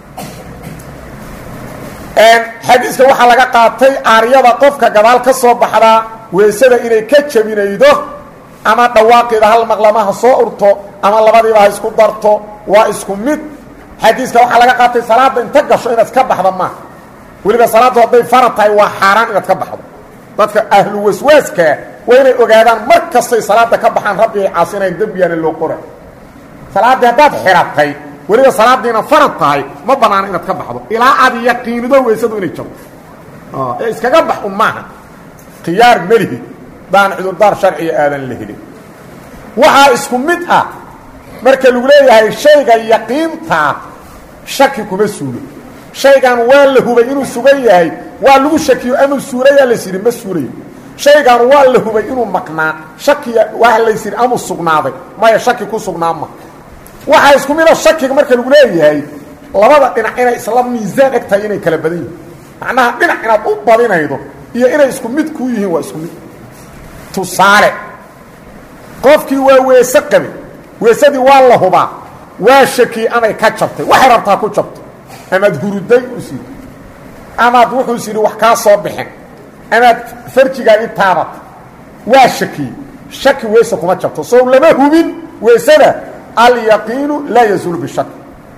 xadiiska waxaa laga qaatay aaryada qofka gadaal ka soo baxdaa weysada inay ka jabinaydo ama dhawaaqeeda hal maqlama ha soo urto ama labadiiba ha isku darto waa isku mid xadiiska waxaa laga qaatay salaadda inta gasho inaad ka baxda maaha weliba salaaddu hadday farad tahay waa xaaraan inaad ka baxdo dadka ahlu waswaaskaa waa inay ogaadaan mar kastay salaadda ka baxaan rabbi ay caasinayn dembiyaana loo qora salaaddii haddaad xiratay weliba salaaddiina farad tahay ma banaano inaad ka baxdo ilaa aad yaqiinido weysadu inay jabto ee iskaga bax un maaha khiyaar melihi daan cudurdaar sharciga aadan la helin waxaa isku mid ah marka lagu leeyahay shayga yaqiintaa shaki kuma suulo shaygan waa la hubay inuu sugan yahay waa lagu shakiyo amau suulayaa lays yidhi ma suulayo shaygan waa la hubay inuu maqnaa shakiya waa lays yidhi amuu sugnaaday maya shaki ku sugnaama waxaa isku mida shakiga marka lagu leeyahay labada dhinac inay isla miisaan eg tahay inay kala badan yihin macnaha dhinac inaad u badinaydo iyo inay isku mid kuu yihiin waa isku mid tusaale qofkii waa weese qabi weesadii waa la hubaa waa shakiyey amay ka jabtay waxay rabtaa ku jabto amaad huruday us yidhi amaad wuxuus yidhi wax kaa soo bixin amaad farjigaagi taabat waa shakiyey shaki weese kuma jabto sow lama hubin weesada alyaqiinu laa yazuulu bishak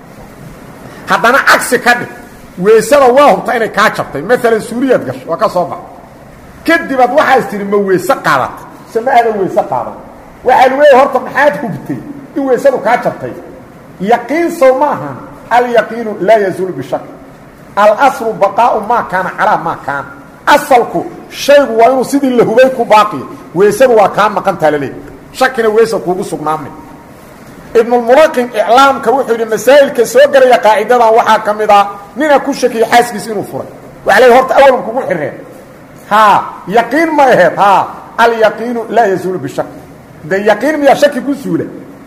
haddana cagsi ka dhig weesada waa hubta inay kaa jabtay maalan suuriyaad gasho waa ka soo baxa kadibaad waxaas tihi ma weese qaadata se ma aadan weese qaadan waxaa lagu leeya horta maxaad hubtay in weysadu kaa jabtay yaqiin sow ma ahan alyaqiinu laa yazuulu bishak alaslu baqaau maa kaana calaa maa kaana asalku shaygu waa inuu sidii la hubay ku baaqiyo weysadu waa kaa maqantaa laleey shakina weesa kuugu sugnaamay ibnulmulaqin iclaamka wuxuu yidhi masaa'ilka soo gelaya qaacidadan waxaa ka mid ah nina ku shakiyey xaaskiisa inuu furay waxa leey horta awalan kugu xireen haa yaqiin ma aheed haa alyaqiinu laa yazuulu bishak de yaqiin miyaa shaki ku suula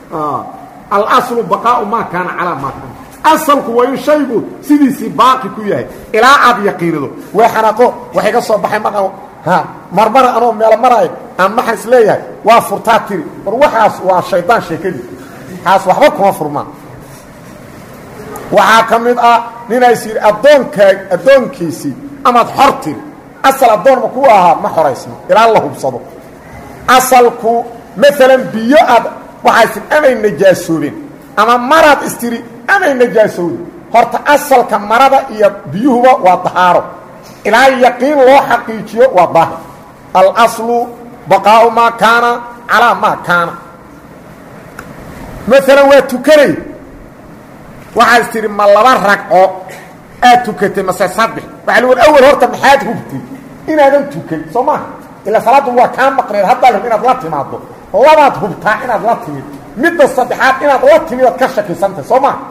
alaslu baqaau maa kaana calaa maa kaana asalku waa in shaygu sidiisii baaqi ku yahay ilaa aad yaqiinido waa xanaaqo waxay ka soo baxay mar ha marmara anoo meelo maraayo aan maxan is leeyahay waa furtaa tiri war waxaas waa shaydaan sheekadii kaas waxba kuma furmaan waxaa ka mid ah ninays yidhi addoonkaa addoonkiisii amaad xor tiri asal addoonma ku ahaa ma xoraysno ilaa la hubsado asalku maalan biyo aad waxaas amay najaasoobeen ama maraad istiri amay najaasowden horta asalka marada iyo biyuhuba waa dahaaro ilaa yaqiin loo xaqiijiyo waa daahir alaslu baqaau maa kaana calaa maa kaana maalan waa tukanay waxaad tidhi ma laba ragco aad tukatay mase saddex waxa war awel horta maxaad hubtay inaadan tukan soo maaha ilaa salaaddu waa kaa maqneed haddaa lab inaad la timaado labaad hubtaa inaad la timid midda saddexaad inaad la timid aad ka shakisantay soo maha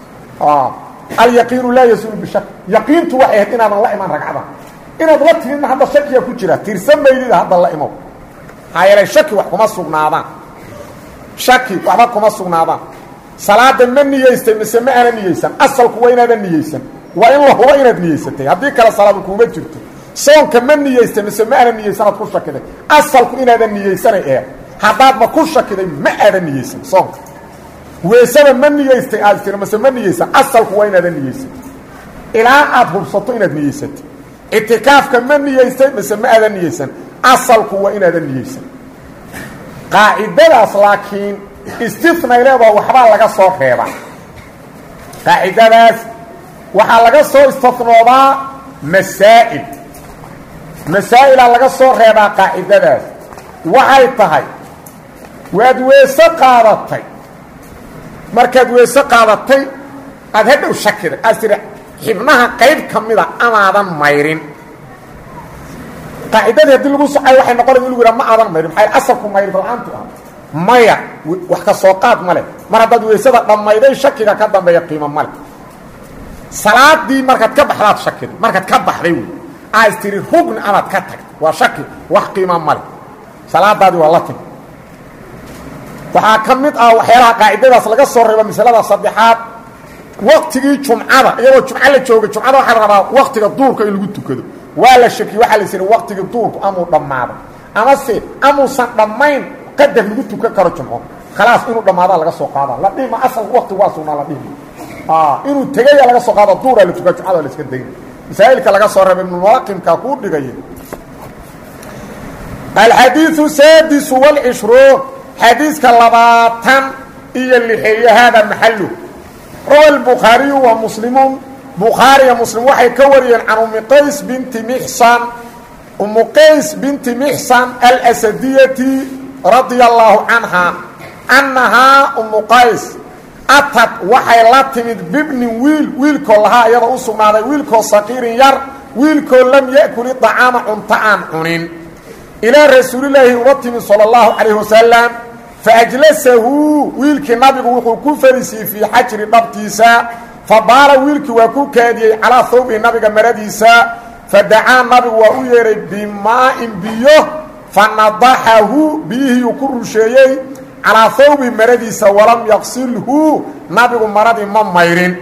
alyaqiinu laa yasuulu bishak yaqiintu waxay ahayd inaadan la iman ragcada inaad la timidna hadda shakiya ku jira tirsan maydida hadda la imow maxaa yeelay shaki wax kuma sugnaadaan shaki waxba kuma sugnaadaan salaada ma niyeystay mise ma ana niyeysan asalku waa inaadan niyeysan waa in la hubo inaad niyeysatay haddii kale salaadu kuuma jirto soonka ma niyeystay mise ma ana niyeysan aad ku shakiday asalku inaadan niyeysanay ee haddaadma ku shakiday ma aadan niyeysan soonka weesada ma niyeystay aad tiri mase ma niyeysan asalku waa inaadan niyeysan ilaa aad hubsato inaad niyeysatay ictikaafka ma niyeystay mise ma aadan niyeysan asalku waa inaadan niyeysan qaacidadaas laakiin istinay leedaha waxbaa laga soo reebaa qaacidadaas waxaa laga soo istinoodaa masaa'il masaa'ilaa laga soo reebaa qaacidadaas waxay tahay waad weese qaadatay markaad weese qaadatay aad hadhow shakiday aad tiri xibnaha qayb ka mida amaadan mayrin qaacidadii haddii lagu socay waxay noqonaya in lagu yidhaha ma aadan mayrin maxaa asalku mayrid la-aantu ah maya wax ka soo qaad ma leh mar haddaad weysada dhammayday shakiga ka dambeeya qiimo ma leh salaadii markaad ka baxdaad shakiday markaad ka baxday wey aad tiri rugni amaad ka tagtay waa shaki wax qiima ma leh salaadaadii waa la timi waxaa ka mid ah waxyaalaha qaacidadaas laga soo reebo masalada saddexaad waktigii jumcada iyadoo jumco la jooga jumcada waxaa la rabaa waktiga duurka in lagu tukado waa la shakiye waxaa la siri waktigii duurku amuu dhammaaday amase amuusan dhammayn qadar lagu tukan karo jumco khalaas inuu dhammaadaa laga soo qaada la dhihma asal waktigu waa sugnaa la dhihma inuu tegaya laga soo qaado duuraa la tukaa jumcada la iska dayna masaa'ilka laga soo reeba ibnulaqimka kuu dhigaya alxadiiu saadisu wاlcishruun xadiiska labaatan iyo lixeeye haada maxalu rawa lbukhaariyu wa muslimuun bukhaariya muslim waxay ka wariyeen can umi qays binti mixsan umu qays binti mixsan alsadiyati radia allaahu canha annahaa umu qays atad waxay la timid bibnin wiil wiilkoo lahaa iyada u sugnaaday wiilkoo saqiirin yar wiilkoo lam ya'kuli طacaama cunto aan cunin ilaa rasuulilaahi uga timid salى اllahu calayh wasalam faajlasahu wiilkii nabigu wuxuu ku fariisiyey fii xajri dhabtiisa fabaala wiilkii waa ku kaadiyey calaa hawbihi nabiga maradiisa fadacaa nabigu waa u yeedhay bimaa'in biyo fanadaxahu biyihiyuu ku rusheeyey calaa hawbihi maradiisa walam yaqsilhu nabigu maradii ma mayrin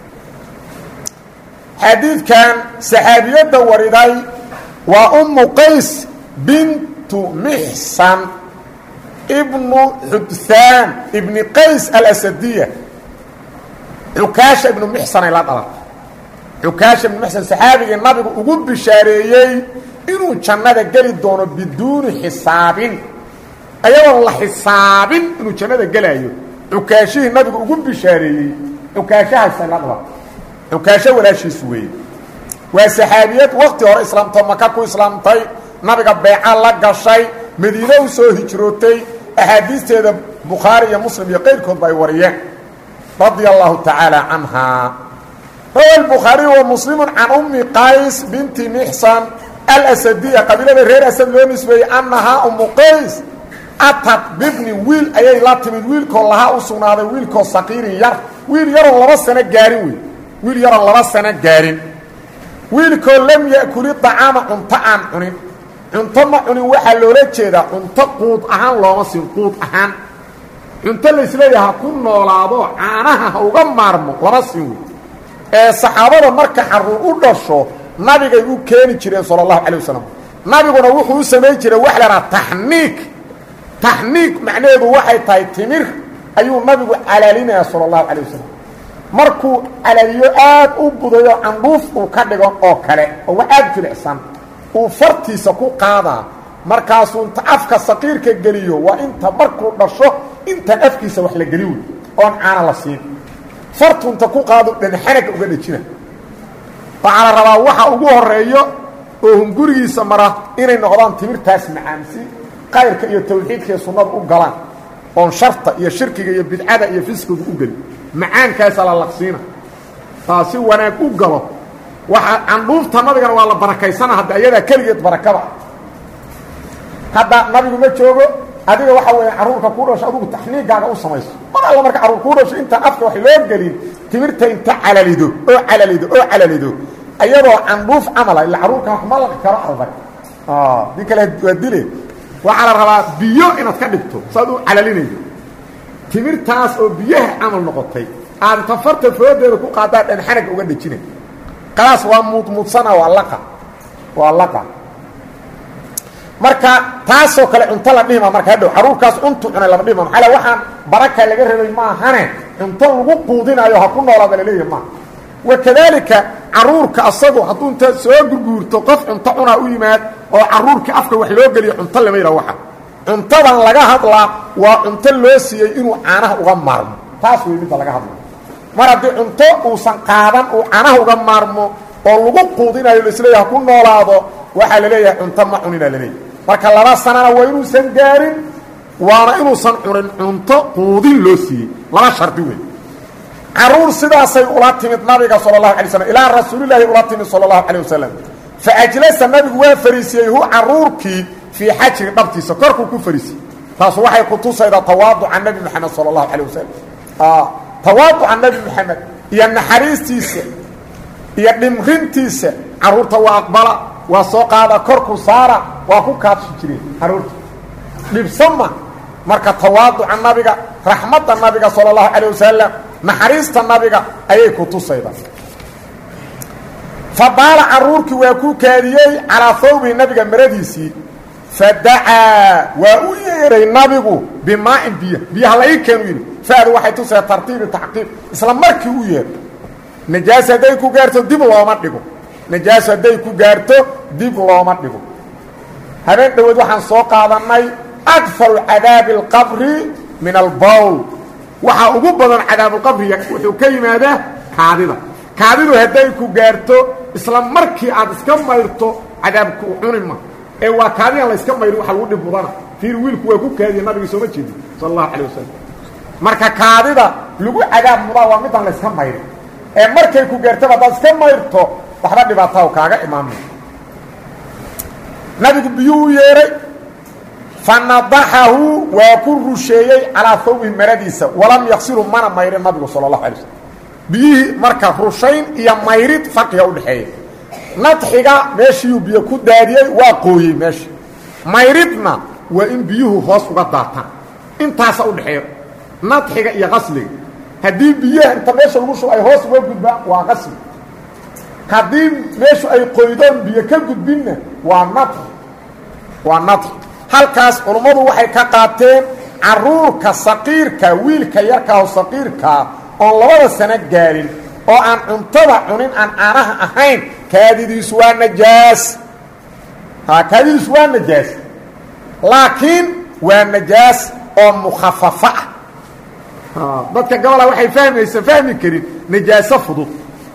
xadiidkan saxaabiyadda wariday waa ummu qays bintu mixsan ibnu xudhaan ibni qays alasadiya cukaasha ibnu mixsanay la dhalatay cukaasha ibnu mixsan saxaabigii nabigu ugu bishaareeyey inuu jannada geli doono biduuni xisaabin ayadoon la xisaabin inuu jannada gelaayo cukaashihii nabigu ugu bishaareeyey cukaashahaasay la dhalatay cukaasho walaashiisu weeye waa saxaabiyad wakti hore islaamtoo maka ku islaamtay nabiga beeca la gashay madiine u soo hijrootay axaadiisteeda bukhaari iyo muslim iyo qayrkoodba ay wariyeen radia allahu tacaala canhaa rawa lbukhaariyu wa muslimu can ummi qays binti mixsan alasadiya qabiilada reer asad loo nisbeeyey annahaa ummu qays atad bibni wiil ayay la timid wiilkoo lahaa u sugnaaday wiilkoo saqiirin yar wiil yaroon laba sano gaarin wey wiil yaroon laba sano gaarin wiilkoo lam ya'kuli dacaama cunto aan cunin cunto ma cunin waxaa loola jeedaa cunto quud ahaan looma siin quud ahaan cunto laisleeyaha ha ku noolaado caanaha ha uga maarmo lama siin wey ee saxaabada marka xaruur u dhasho nabigay u keeni jireen sala allahu calay wasalam nabiguna wuxuu u samayn jiray wax lahaa taxniik taxniik macnaheedu waxay tahay timir ayuu nabigu calaalinayaa sala allahu calay wasalam markuu calaaliyo aad u budayo candhuuf uu ka dhigo oo kale oo wax aad jilicsan uu fartiisa ku qaadaa markaasuu inta afka saqiirka geliyo waa inta markuu dhasho intaan afkiisa wax la geli wey oon caana la siin fartu inta ku qaado dhanxanaga uga dhejina waxaa la rabaa waxa ugu horeeyo oo hungurigiisa mara inay noqdaan timirtaas macaan si qayrka iyo tawxiidka iyo sunnada u galaan oon sharta iyo shirkiga iyo bidcada iyo fisqiga u gelin macaankaasa la laqsiina si wanaag u galo waxa candhuufta nabigana waa la barakaysana hadda ayadaa keligeed barakada hadda nabigu ma joogo adiga waxa weya carruurka kuu dhasho adugu taxniigaaga u samayso mar alla marka carruur kuu dhasho intaan afka wax loo gelin timirta inta calalido oo calalido oo calalido ayadoo candhuuf camala illa carruurka wax ma laqi karo adag di kale waa dile waxaa la rabaa biyo inaad ka dhigto saad u calalinaydo timirtaas oo biyaha camal noqotay aad tafarta foodeeda ku qaadaan dhanxanaga uga dhejina qalaas waa muudmuudsana waa laqa waa laqa marka taasoo kale cunto la dhihima marka hadhow caruurkaas cuntu cunay lama dhihima maxaa waxaan baraka laga rabay maahane cunto lagu quudinayo ha ku noolaada laleeyahay maaha wakadaalika caruurka asagu hadduu inta soo gurguurto qof cunto cunaa u yimaad oo caruurkii afka wax loo geliyo cunto lama yidhaha waxa cuntadan laga hadlaa waa cunto loo siiyey inuu caanaha uga maarmo taas wey midda laga hadla mar haddii cunto uusan qaadan uu caanaha uga maarmo oo lagu quudinayo laisleeyaha ku noolaado waxaa la leeyahay cunto ma cunina laleeyahy marka laba sanana waa inuusan gaarin waana inuusan cunin cunto quudin loo siiyey laba shardi wey caruur sidaasay ula timid nabiga sal اlahu alay slm ilaa rasuulilaahi ula timid sal اlahu alيه wasalam faajlasa nabigu waa fariisiyey hu caruurkii fii xajri dhabtiisa korkuu ku fariisiyey taasu waxay kutusaydaa tawaaduca nebi moxamed sal اlahu alيه wasalam tawaaduca nebi moxamed iyo naxariistiisa iyo dhimrintiisa caruurta waa aqbala waa soo qaada korku saara waa ku kaadshi jireen caruurta dhibsama marka tawaaduca nabiga raxmadda nabiga sal اlahu alيه wasalam naxariista nabiga ayay ku tusayda fabaala caruurkii waa ku kaadiyey calaa hawbihi nabiga maradiisii fadacaa waa u yeeray nabigu bimaa'in biyo biyaha la ii keenu yidhi fadu waxay tusaya tartiibi tacqiib isla markii u yeer najaas hadday ku gaarto dib looma dhigo najaas hadday ku gaarto dib looma dhigo habeen dhoweed waxaan soo qaadannay akfaru cadaabi اlqabri min albowl waxaa ugu badan cadaabulqabriga wuxuu ka yimaadaa kaadida kaadidu hadday ku gaarto isla markii aad iska mayrto cadaabku cunima ee waa kaadidan la yska mayrin waxa lagu dhib mudana fiir wiilku waa ku kaadiya nabigi sooma jeedin sal allahu calay wasalam marka kaadida lagu cadaab mudaa waa midaan la yska mayrin ee markay ku gaartaba haddaad iska mayrto waxba dhibaataa kaaga imaamay nabigu biyuu u yeehay fanadaxahu waa ku rusheeyey calaa hawbihi maradiisa walam yaksilu mana mayrin nabigu sal اlahu alay slm biyihii marka rushayn iyo mayrid farqiga udhexeeya nadxiga meeshiiyuu biyo ku daadiyey waa qooyey meesha mayridna waa in biyuhu hoos uga daataan intaasa udhexeeya nadxiga iyo qasliga haddii biyaha inta meesha lagu shubo ay hoos uga gudbaan waa qasli haddii meeshu ay qoydoon biyo ka gudbinna waa nadxi waa nadxi halkaas culummadu waxay ka qaateen caruurka saqiirka wiilka yarkaaho saqiirkaa oon labada sano gaarin oo aan cuntada cunin aan caanaha ahayn kaadidiisu waa najaas ha kaadidiisu waa najaas laakiin waa najaas oo mukhafafa ah dadka gabola waxay fahmaysa fahmi karin najaaso fudud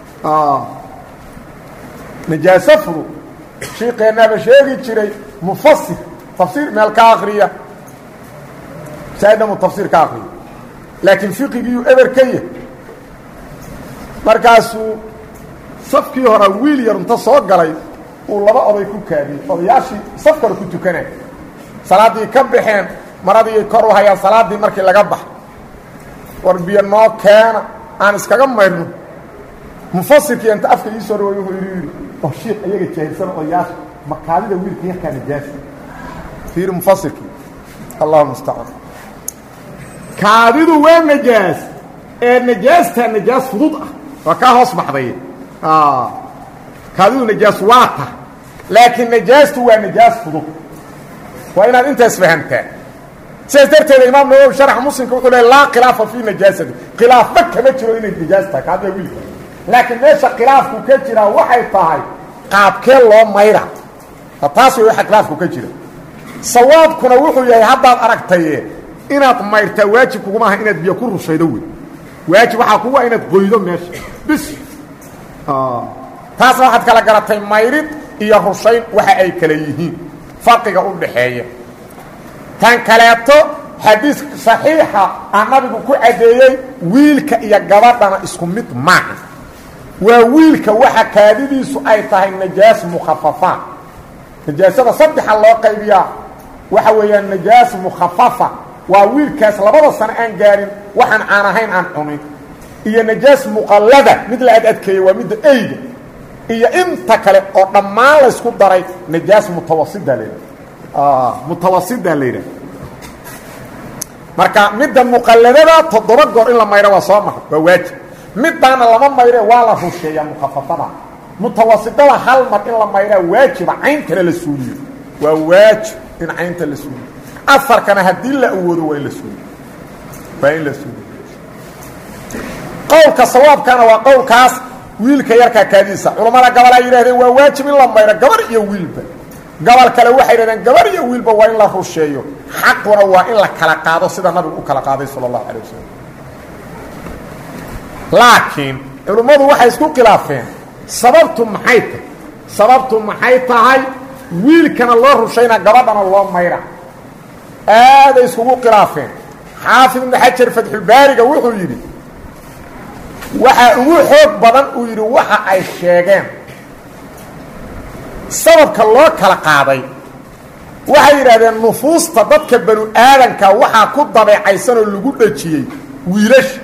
najaaso fudud shiikeennaaba sheegi jiray mufasir tafsiir meel ka akriya saadamu tafsiir ka akriya laakiin fiqigiiyu eber ka yah markaasuu safkii hore wiil yar inta soo galay uu laba oday ku kaadiyey odayaashii saf kale ku tukanay salaaddii ka baxeen maradiiay kor u hayaan salaaddii markii laga bax war biyo noo keena aan iskaga mayrno mufasirkii inta afka ii soo dhaway wuxuu yidhi yidhi oo shiik iyaga jaahilsan odayaasha makaadida wiilka yarkaa najaasa fiiri mufasirkii allahu mustacaan kaadidu waa najaas ee najaastaa najaas fudud ah waa kaa hoos baxday kaadidu najaas waa ta laakiin najaastu waa najaas fudud waa inaad intaas fahamtaa sidaas darteeda imaam nawowi sharaxa muslimka wuxuu leey laa khilaafa fii najaasati khilaafba kama jiro inay najaas tahay kaadida wiilka laakiin meesha khilaafku ka jiraa waxay tahay qaabkee loo mayra taas way waxa khilaafku ka jira sawaabkuna wuxuu yahay haddaad aragtaye inaad mayrtaa waajib kuguma aha inaad biyo ku rushaydo wey waajib waxaa kugu ah inaad qoydo meesha bis taasna waxaad kala garatay mayrid iyo rushayn waxa ay kala yihiin farqiga u dhaxeeya tan kaleeto xadiis saxiixa ah nabigu ku caddeeyey wiilka iyo gabadhana isku mid maaha waa wiilka waxa kaadidiisu ay tahay najaas mukhafafaan najaasada saddexa loo qaybiyaa waxa weeyaan najaas mukhafafa waa wiilkaas labada sano aan gaarin waxaan caan ahayn aan cunin iyo najaas muqallada mid la ad adkeeyey waa midda eyga iyo inta kale oo dhammaan laysku daray najaas mutawasida la yidhaha mutawasida la yidhaha marka midda muqalladada toddoba goor in la mayro waa soo mara waa waajib middaana lama mayre waa la rusheeyaa mukhafafada mutawasidada hal mar in la mayraa waajiba cayntana la suuliyo waa waajib in caynta la suuliyo afarkana haddii la awoodo waa in la suuliyo waa in la suuliyo qowlka sawaabkana waa qowlkaas wiilka yarkaa kaadiisa culammada gabal ay yidhahdeen waa waajib in la mayro gabar iyo wiilba gobol kale waxay yidhahdeen gabar iyo wiilba waa in la rusheeyo xaquna waa in la kala qaado sida nabigu u kala qaaday sala allahu calay wasalam laakiin culimmadu waxay isku khilaafeen sababtu maxay tahay sababtu maxay tahay wiilkana loo rushaynaa gabadhana loo mayra aaday iskugu khilaafeen xaafid ibnu xajar fatxulbaariga wuxuu yidhi waxaa ugu xoog badan uu yidhi waxa ay sheegeen sababka loo kala qaaday waxay yidhahdeen nufuusta dadka banu aadanka waxaa ku dabeecaysan oo lagu dhajiyey wiilasha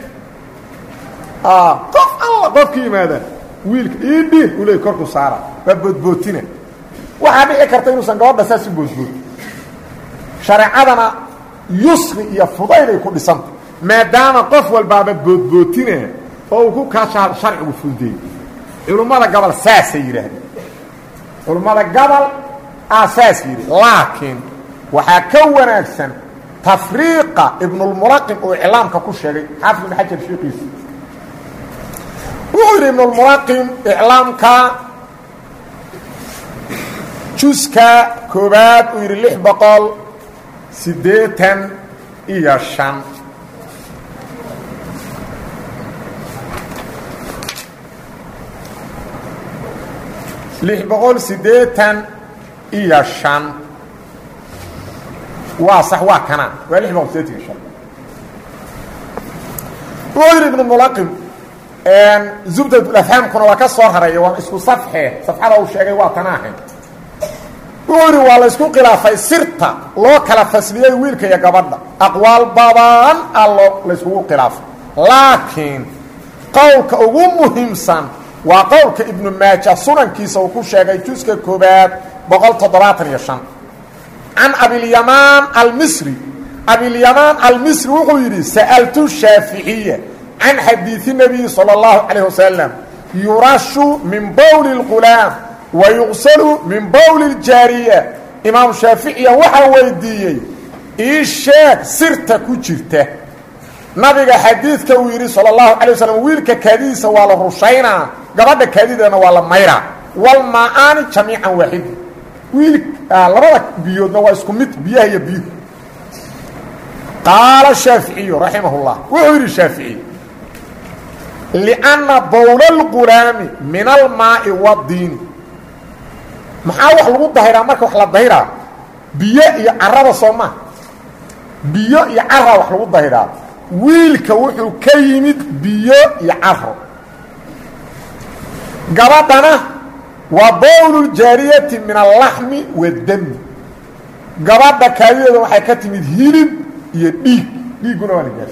qof alla qofka yimaada wiilka iidhi u leey korku saara waa boodbootina waxaa dhici karta inuusan gabadha saas u boodbood shareecadana yusri iyo fudayday ku dhisanta maadaama qof walbaaba boodbootina oo uu ku kaasha sharcigu fudeey culummada gobol saasay yidhaahdeen culummada gobol aa saas yidhi laakiin waxaa ka wanaagsan tafriiqa ibnulmulaqim uu iclaamka ku sheegay xaafid ibn xajar sheekiisa wuxuu yidhi ibnulmulaqim iclaamka juska koobaad uu yidhi lix boqol siddeetan iyo shan lix boqol siddeetan iyo shan waa sax waa kanaa waa lix boqol sideetan iyo shan wuxuu yidhi ibnu mulaqim zubdadulafhaamkuna waa ka soo hareeya waa isku safxee safxada uu sheegay waa tanaahe wuxuu yidhi waa la ysku khilaafay sirta loo kala fasliyey wiilka iyo gabadha aqwaal badan a loo la yskugu khilaafay laakiin qowlka ugu muhiimsan waa qowlka ibnu maaja sunankiisa uu ku sheegay juska koobaad boqol toddobaatan iyo shan can abilyamaan almisri abilyamaan almisri wuxuu yidhi sa'altu shaaficiya can xadiidi nabiyi salى اllahu calayh wasalam yurashu min bowli اlqulaam wa yuqsalu min bowli اljaariya imaam shaaficiya waxaa weydiiyey ii sheeg sirta ku jirta nabiga xadiidka uu yidhi salى اllahu calay waslm wiilka kaadidiisa waa la rushaynaa gabadha kaadideedana waa la mayraa walmaa-aani jamiican waaxidi wiil labada biyoodna waa isku mid biyaha iyo biyuhu qaala shaaficiyu raximah اllah wuxuu yidhi shaafici lianna bowla اlqulaami min almaai wadiini maxaa wax lagu dahiraa marka wax la dahiraa biyo iyo carada soo maa biyo iyo cara wax lagu dahiraa wiilka wuxuu ka yimid biyo iyo caro gabadhana waa bowluljaariyati min allaxmi waddami gabadha kaadideeda waxay ka timid hilib iyo dhiig dhiigguna waa nijaas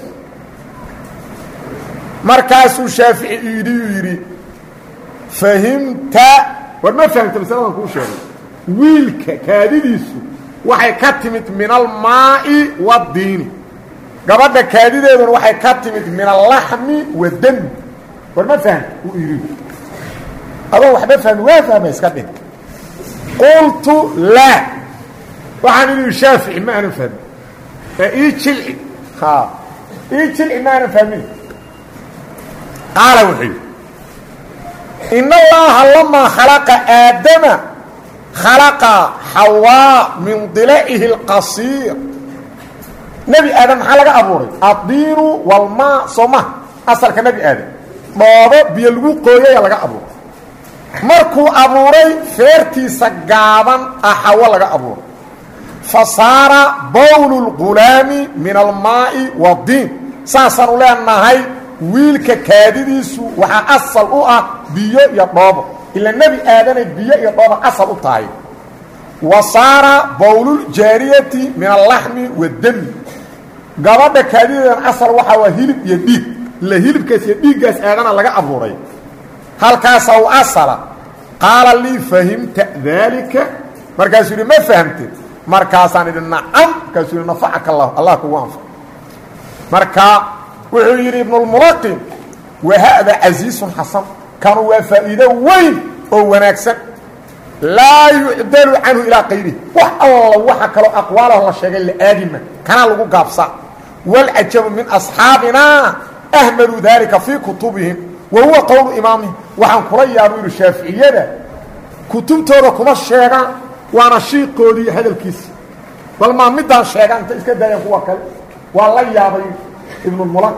markaasuu shaafici yidhi uu yidhi fahimta war ma fahamta masaladan kuu sheegay wiilka kaadidiisu waxay ka timid min almaa'i waddiini gabadha kaadideeduna waxay ka timid min allaxmi waddami war ma fahamta uu yidhi adoo waxba fahmi waa fahma iska dhin qultu laa waxaan idhi shaafici ma aanan fahmin ee ii jilci ha ii jilci ma aanan fahmin qaala wuxuu yidhi in allaha lamaa khalaqa aadama khalaqa xawaa min dila'ihi اlqasiir nebi aadam maxaa laga abuuray addiinu walmaa soo maha asalka nebi aadam dhoobo biyo lagu qooyaya laga abuuray markuu abuuray feertiisa gaaban ah xawo laga abuuray fa saara bowlu lgulaami min almaa'i wadiin saasaanu leenahay wiilka kaadidiisu waxaa asal u ah biyo iyo dhoobo ila nebi aadanay biyo iyo dhooba asal u tahay wa saara bowluljaariyati min allaxmi wadami gabadha kaadideedan asal waxaa waa hilib iyo dhiig ila hilibkaas iyo dhiiggaas aadana laga abuuray halkaasa u asala qaala lii fahimta daalika markaasuu yidhi ma fahamtid markaasaan idhi nacam markaasuu yidhi nafacaka allah allah kugu anfac marka wuxuu yidhi ibnulmulaqin wahada casiisun xasan kanu waa faa'iido weyn oo wanaagsan laa yucdalu canhu ilaa qayrihi wax alla waxa kaloo aqwaalaho la sheegay la aadima kanaa lagu gaabsaa walcajabu min asxaabina ahmaluu daalika fii kutubihim wa huwa qowlu imaamihim waxaan kula yaabu yidhi shaaficiyada kutubtooda kuma sheegaan waana shiiqoodii hadalkiisi bal maa midaan sheegaan inta iska daayaan kuwa kale waa la yaabay ibnulmulaq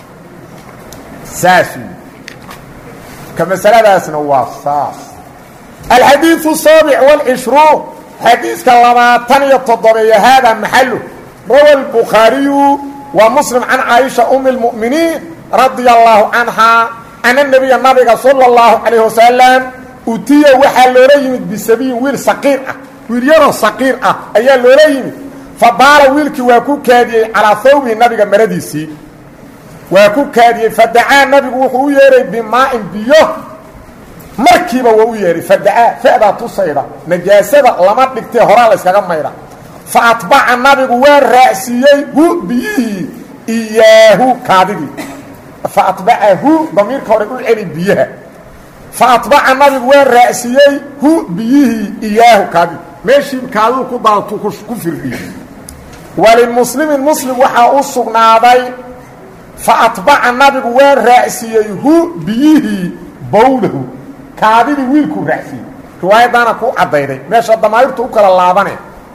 saas ka masaladaasna waa saas alxadiiu saabic wاlcishruun xadiiska labaatan iyo toddobeeya haada maxalu rawa lbukhaariyu wa muslim can caaisha umi اlmu'miniin radia allahu canhaa ana nebiya nabiga sala اllahu calayh wasalam utiya waxaa loola yimid bisabiyin wiil saqiir ah wiil yaroo saqiir ah ayaa loola yimid fabaala wiilkii waa ku kaadiyey calaa hawbihi nabiga maradiisii waa ku kaadiyey fadacaa nabigu wuxuu u yeehay bimaa'in biyo markiiba waa u yeehay fadacaa fa'daa tusayda najaasada lama dhigtee horaa la yskaga maydha fa atbaca nabigu waa raacsiiyey hu biyihii iyaahu kaadidii fa atbacahu damiirka hore u celi biyaha fa atbaca nabigu waa raacsiiyey hu biyihii iyaahu kaadidii meeshii kaadidu ku daatu ku firdhiyey walimuslimin muslim waxaa u sugnaaday fa atbaca nabigu waa raacsiiyey hu biyihii bowlahu kaadidii wiilkuu raacsiiyey riwaayaddaana ku caddayday meesha damaayirtu u kala laabane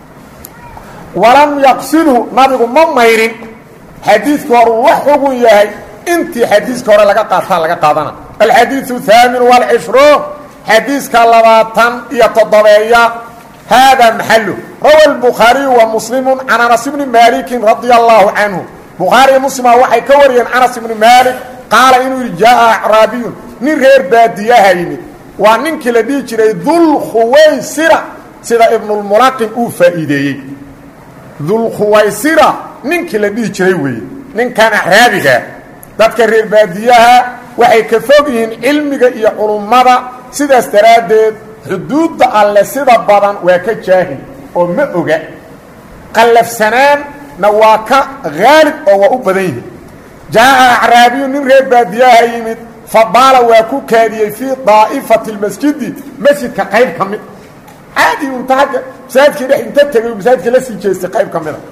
walam yaqsilhu nabigu ma mayrin xadiidka hore uu wax xugun yahay intii xadiiska hore laga qaataa laga qaadana alxadiiu haamin waalcishruun xadiiska labaatan iyo toddobeeya hada maxalu rawa الbukhaariyu wa muslimu can anas bni maliki radia allahu canhu bukhaariya muslima waxay ka wariyeen anas ibni maalik qaala inuu yidhi jaa acraabiyun nin reer baadiyaha yimid waa ninkii la dhihi jiray dulkhuwaysira sida ibnulmulaqin uu faa'iideeyey dulkhuwaysira ninkii la dhihi jiray weeye ninkan acraabiga dadka reer baadiyaha waxay ka fog yihiin cilmiga iyo culummada sidaas daraaddeed xuduudda alle sida badan waa ka jaahil oo ma oga qallafsanaanna waa ka haalib oo waa u badan yihin jaa'a acraabiyu nin reer baadiyaha yimid fa baala waa ku kaadiyey fii daa'ifati lmasjidi masjidka qayb ka mid caadi unta agga masaajidkii dhex inta tegay masaajidka la sii jeestay qayb ka mida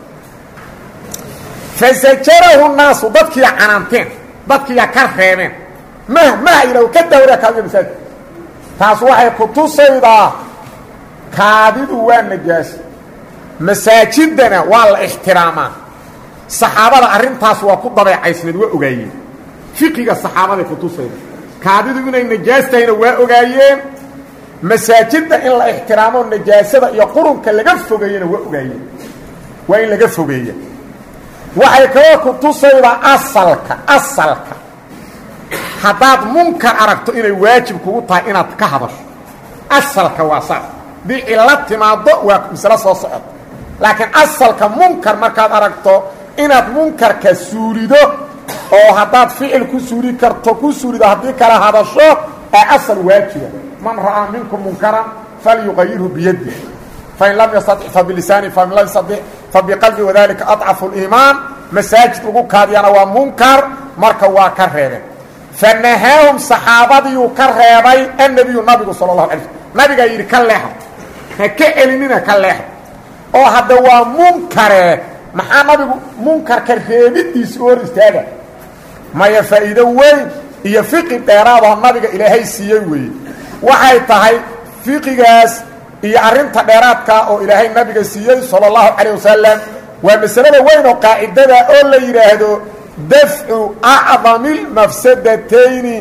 fasajarahu naasu dadkiiya canaanteen dadkiiya ka reebeen mah maha yidhah ka dawra kaadiga masaajidka taas waxay ku tusaydaa kaadidu waa najaas masaajidana waa la ixtiraamaa saxaabada arrintaas waa ku dabeecaysneed waa ogaayeen fiqiga saxaabaday ku tusayda kaadidu inay najaas tahayna waa ogaayeen masaajidda in la ixtiraamo najaasada iyo qurunka laga fogeeyena waa ogaayeen waa in laga fogeeya waxay kaloo ku tusaydaa asalka asalka haddaad munkar aragto inay waajib kugu tahay inaad ka hadasho asalka waa saas dii cilo timaaddo waa maslo soo socoto laakiin asalka munkar markaad aragto inaad munkarka suulido oo haddaad ficil ku suuli karto ku suulido haddii kala hadasho ee asal waajiba man ra'aa minkum munkaran falyuqayirhu biyadi fain lam yastatic fabilisaani fain lam yastatic fabiqalbi wadalika aطcafu اliimaan masaajid lagu kaadiyana waa munkar marka waa ka reebeen fanahaahum saxaabadiiyuu ka reebay annebiyu nabigu sala اlahu alay slm nabigaa yidhi ka leexa ha ka celinina ka leexa oo hadda waa munkare maxaa nabigu munkarka reebidiisi u hor istaaga maya faa'iido weyn iyo fiqi dheeraadoo nabiga ilaahay siiyey weeye waxay tahay fiqigaas iyo arrinta dheeraadka oo ilaahay nabiga siiyey sala اllahu calayh wasalam waa masalada weyn oo qaacidada oo la yidhaahdo dafcu acdami اlmafsadatayni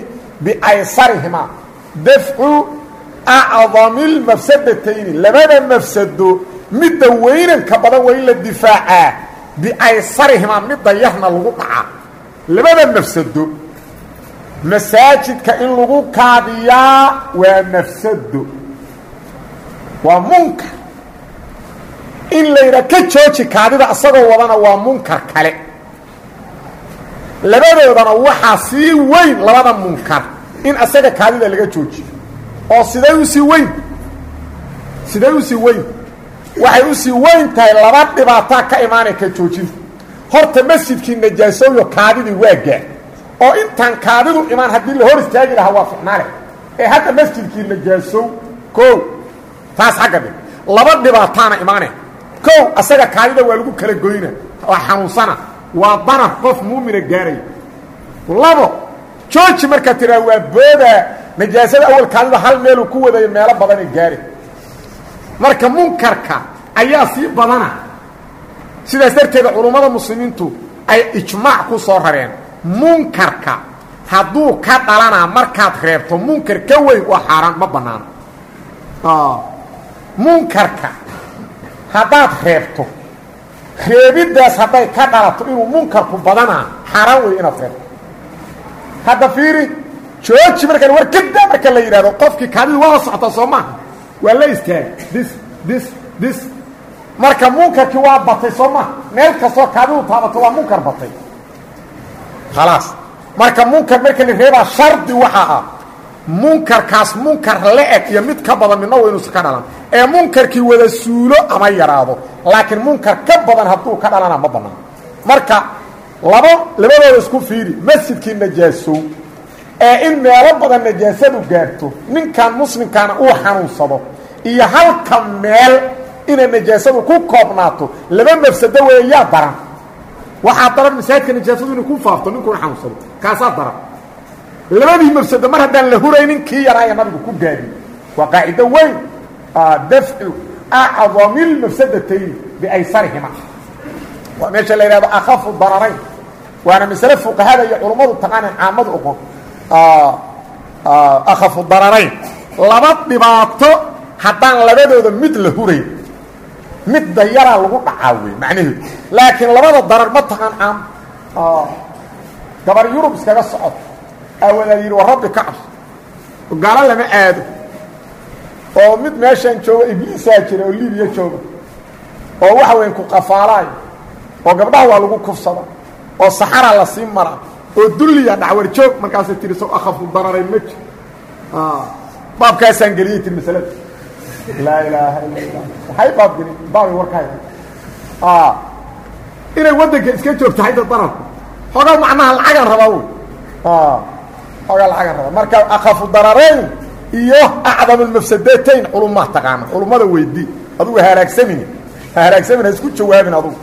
biaysarihimaa dafcu acdami اlmafsadatayni labada mafsado midda weynanka badan waa in la difaacaa biaysarihimaa midda yarna lagu dhacaa labada mafsado masaajidka in lagu kaadiyaa waa mafsado waa munkar in layidhaa ka jooji kaadida asagoo wadana waa munkar kale labadoodana waxaa sii weyn labada munkar in asaga kaadida laga joojiyo oo siday u sii weyn siday u sii weyn waxay u sii weyn tahay laba dhibaataa ka imaanay ka joojinta horta masjidkii najaasooyo kaadidii waa gaar oo intaan kaadidu imaan haddii la hor istaagi lahaa waa ficnaale ee hadda masjidkii najaasow kow taas xagga dhig laba dhibaataana imaane kow asaga kaadida waa lagu kala goyna waa xanuunsana waa danar qof muumina gaaraya labo jooji markaa tiraa waa boodaa najaasada awal kaadida hal meeluu ku wadayo meelo badanay gaari marka munkarka ayaa sii badana sidaas darteeda culummada muslimiintu ay ijmaac ku soo rareen munkarka hadduu ka dhalanaa markaad reebto munkar ka weyn waa xaaraan ma bannaano munkarka haddaad reebto reebiddaas hadday ka dhalato inuu munkarku badanaa xaaraan wey inaad reebto hadda fiiri jooji markaan war kada marka la yidhahdo qofkii kaadidii waa la socotaa soo maaha waa la istaagay dis dis dis marka munkarkii waa batay soo maha meel kastoo kaadidu taabato waa munkar batay khalaas marka munkar marka la reebaa shardi waxaa ah munkarkaas munkar la-eg iyo mid ka badan midna wa inuusa ka dhalan ee munkarkii wada suulo ama yaraado laakiin munkar ka badan hadduu ka dhalana ma bannaan marka labo labadooda isku fiiri masjidkii najaasow ee in meelo badan najaasadu gaarto ninkan muslimkaana uu xanuunsado iyo halka meel inay najaasadu ku koobnaato laba mafsado weeye yaa daran waxaa daran masaajidka najaasadu inay ku faafto ninkuna xanuunsado kaasaa daran labadii mafsado mar haddaan la huraynin kii yaraaya nabigu ku gaadiy waa qaacido weyn dafcu acdami lmafsadatayn biaysarihima waa meesha la yidhahdo akhafu dararayn waana masale fuqahada iyo culummadu taqaanaan caamadu oqon akhafu dararayn laba dhibaato haddaan labadooda mid la hurayn midda yaraa lagu dhacaa wey macnaheedu laakiin labada darar ma taqaan caam gabar yurub iskaga socod aawadaa yidhi war rabbi ka cabso gaalo lama aado oo mid meeshaan jooga ibliisaa jira oo libiya jooga oo waxa weyn ku qafaalaayo oo gabdhaha waa lagu kufsada oo saxara la sii mara oo dulliya dhacwar joog markaasay tihi so akhafu dararay ma jir baabkaasaan geliyey tiri masalada laa ilaaha illa allah waxay baabgeli baabay warkaay inay waddanka iska joogto hayda dararku xoogaa macnaha lacagaan rabaa wy xoogaa lacagaan rabaa marka akhafu dararayn iyo acdam almafsadatayn culumaa taqaana culummada weydii adugu haraagsamin haraagsamin ha isku jawaabin adugu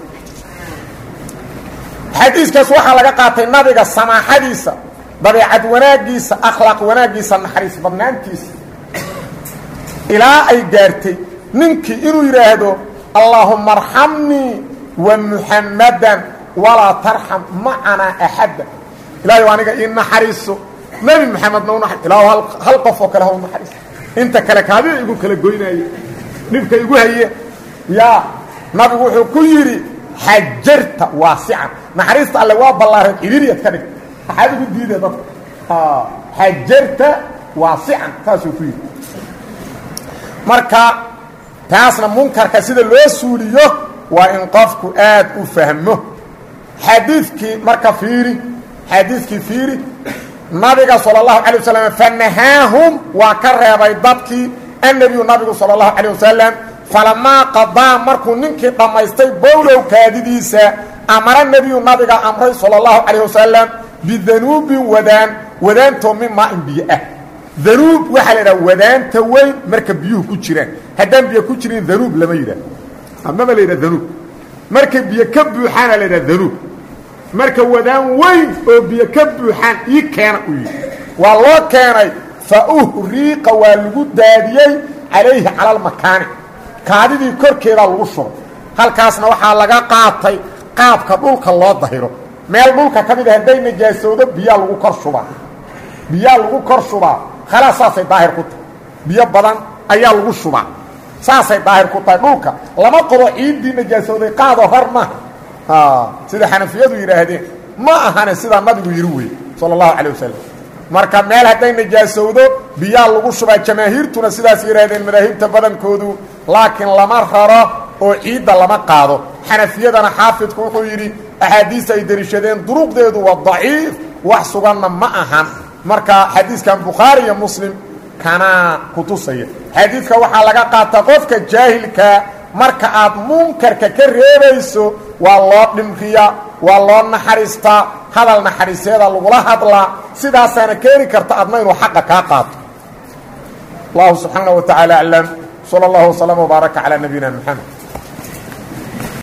xadiiskaas waxaa laga qaatay nabiga samaaxadiisa dabeecad wanaaggiisa akhlaaq wanaaggiisa naxariis badnaantiisa ilaa ay gaartay ninkii inuu yidhaahdo allaahuma arxamnii wa muxammadan walaa tarxam macanaa axadda ilaahay aniga ii naxariiso nebi moxamedna u ilaahu hal qof oo kale ha u naxariiso inta kale kaadida igu kala goynaaye dhibka igu haye yaa nabigu wuxuu ku yidhi xajarta waasican naxariista alle waa ballaaran ciriiriyaad ka dhigta maxaad ugu diida dadka xajarta waasican saasuu ku yidhi marka taasna munkarka sida loo suuliyo waa in qofku aad u fahmo xadiidkii marka fiiri xadiidkii fiiri nabiga salى الlahu عalيه waslm fanahaahum waa ka reebay dadkii annebiyu nabigu salى الlahu عalيه wasalam falamaa qadaa markuu ninkii dhammaystay bowlow kaadidiisa amara nebiyu nabiga amray salى الlahu عalيه wasalam bidanuubin wadaan wadaantoo min maain biyo ah danuub waxaa la idhaha wadaanta weyn marka biyuhu ku jiraan haddaan biyo ku jirin danuub lama yidhah amaba la yidhah danuub markay biyo ka buuxaana la yidhaha danuub marka wadaan weyn oo biyo ka buuxaan ii keena u yidhi waa loo keenay fa uhriiqa waa lagu daadiyey calayhi cala almakaani kaadidii korkeedaa lagu shubay halkaasna waxaa laga qaatay qaabka dhulka loo dahiro meel dhulka ka mid a hadday najaasoodo biyaa lagu kor shubaa biyaa lagu kor shubaa khalaas saasay daahir ku tahay biyo badan ayaa lagu shubaa saasay daahir ku tahay dhulka lama qabo ciiddii najaasooday qaado hor maha sida xanafiyadu yidhaahdeen ma ahane sidaa nabigu yidhi wey sala allahu calay wasalam marka meel hadday najaasowdo biyaa lagu shubaa jamaahiirtuna sidaas yidhaahdeen madaahibta badankoodu laakiin lama raro oo ciidda lama qaado xanafiyadana xaafidku wuxuu yidhi axaadiista ay deliishadeen duruqdeedu waa daciif wax suganna ma ahan marka xadiiskan bukhaari iyo muslim kanaa ku tusaya xadiidka waxaa laga qaataa qofka jaahilkaa marka aad munkarka ka reebayso waa loo dhimriyaa waa loo naxariistaa hadal naxariiseeda lagula hadlaa sidaasaana keeni karta adna inuu xaqa kaa qaato allahu subxaana wa tacaala aclam sala allahu waslama wbaaraka calaa nabiyina moxamed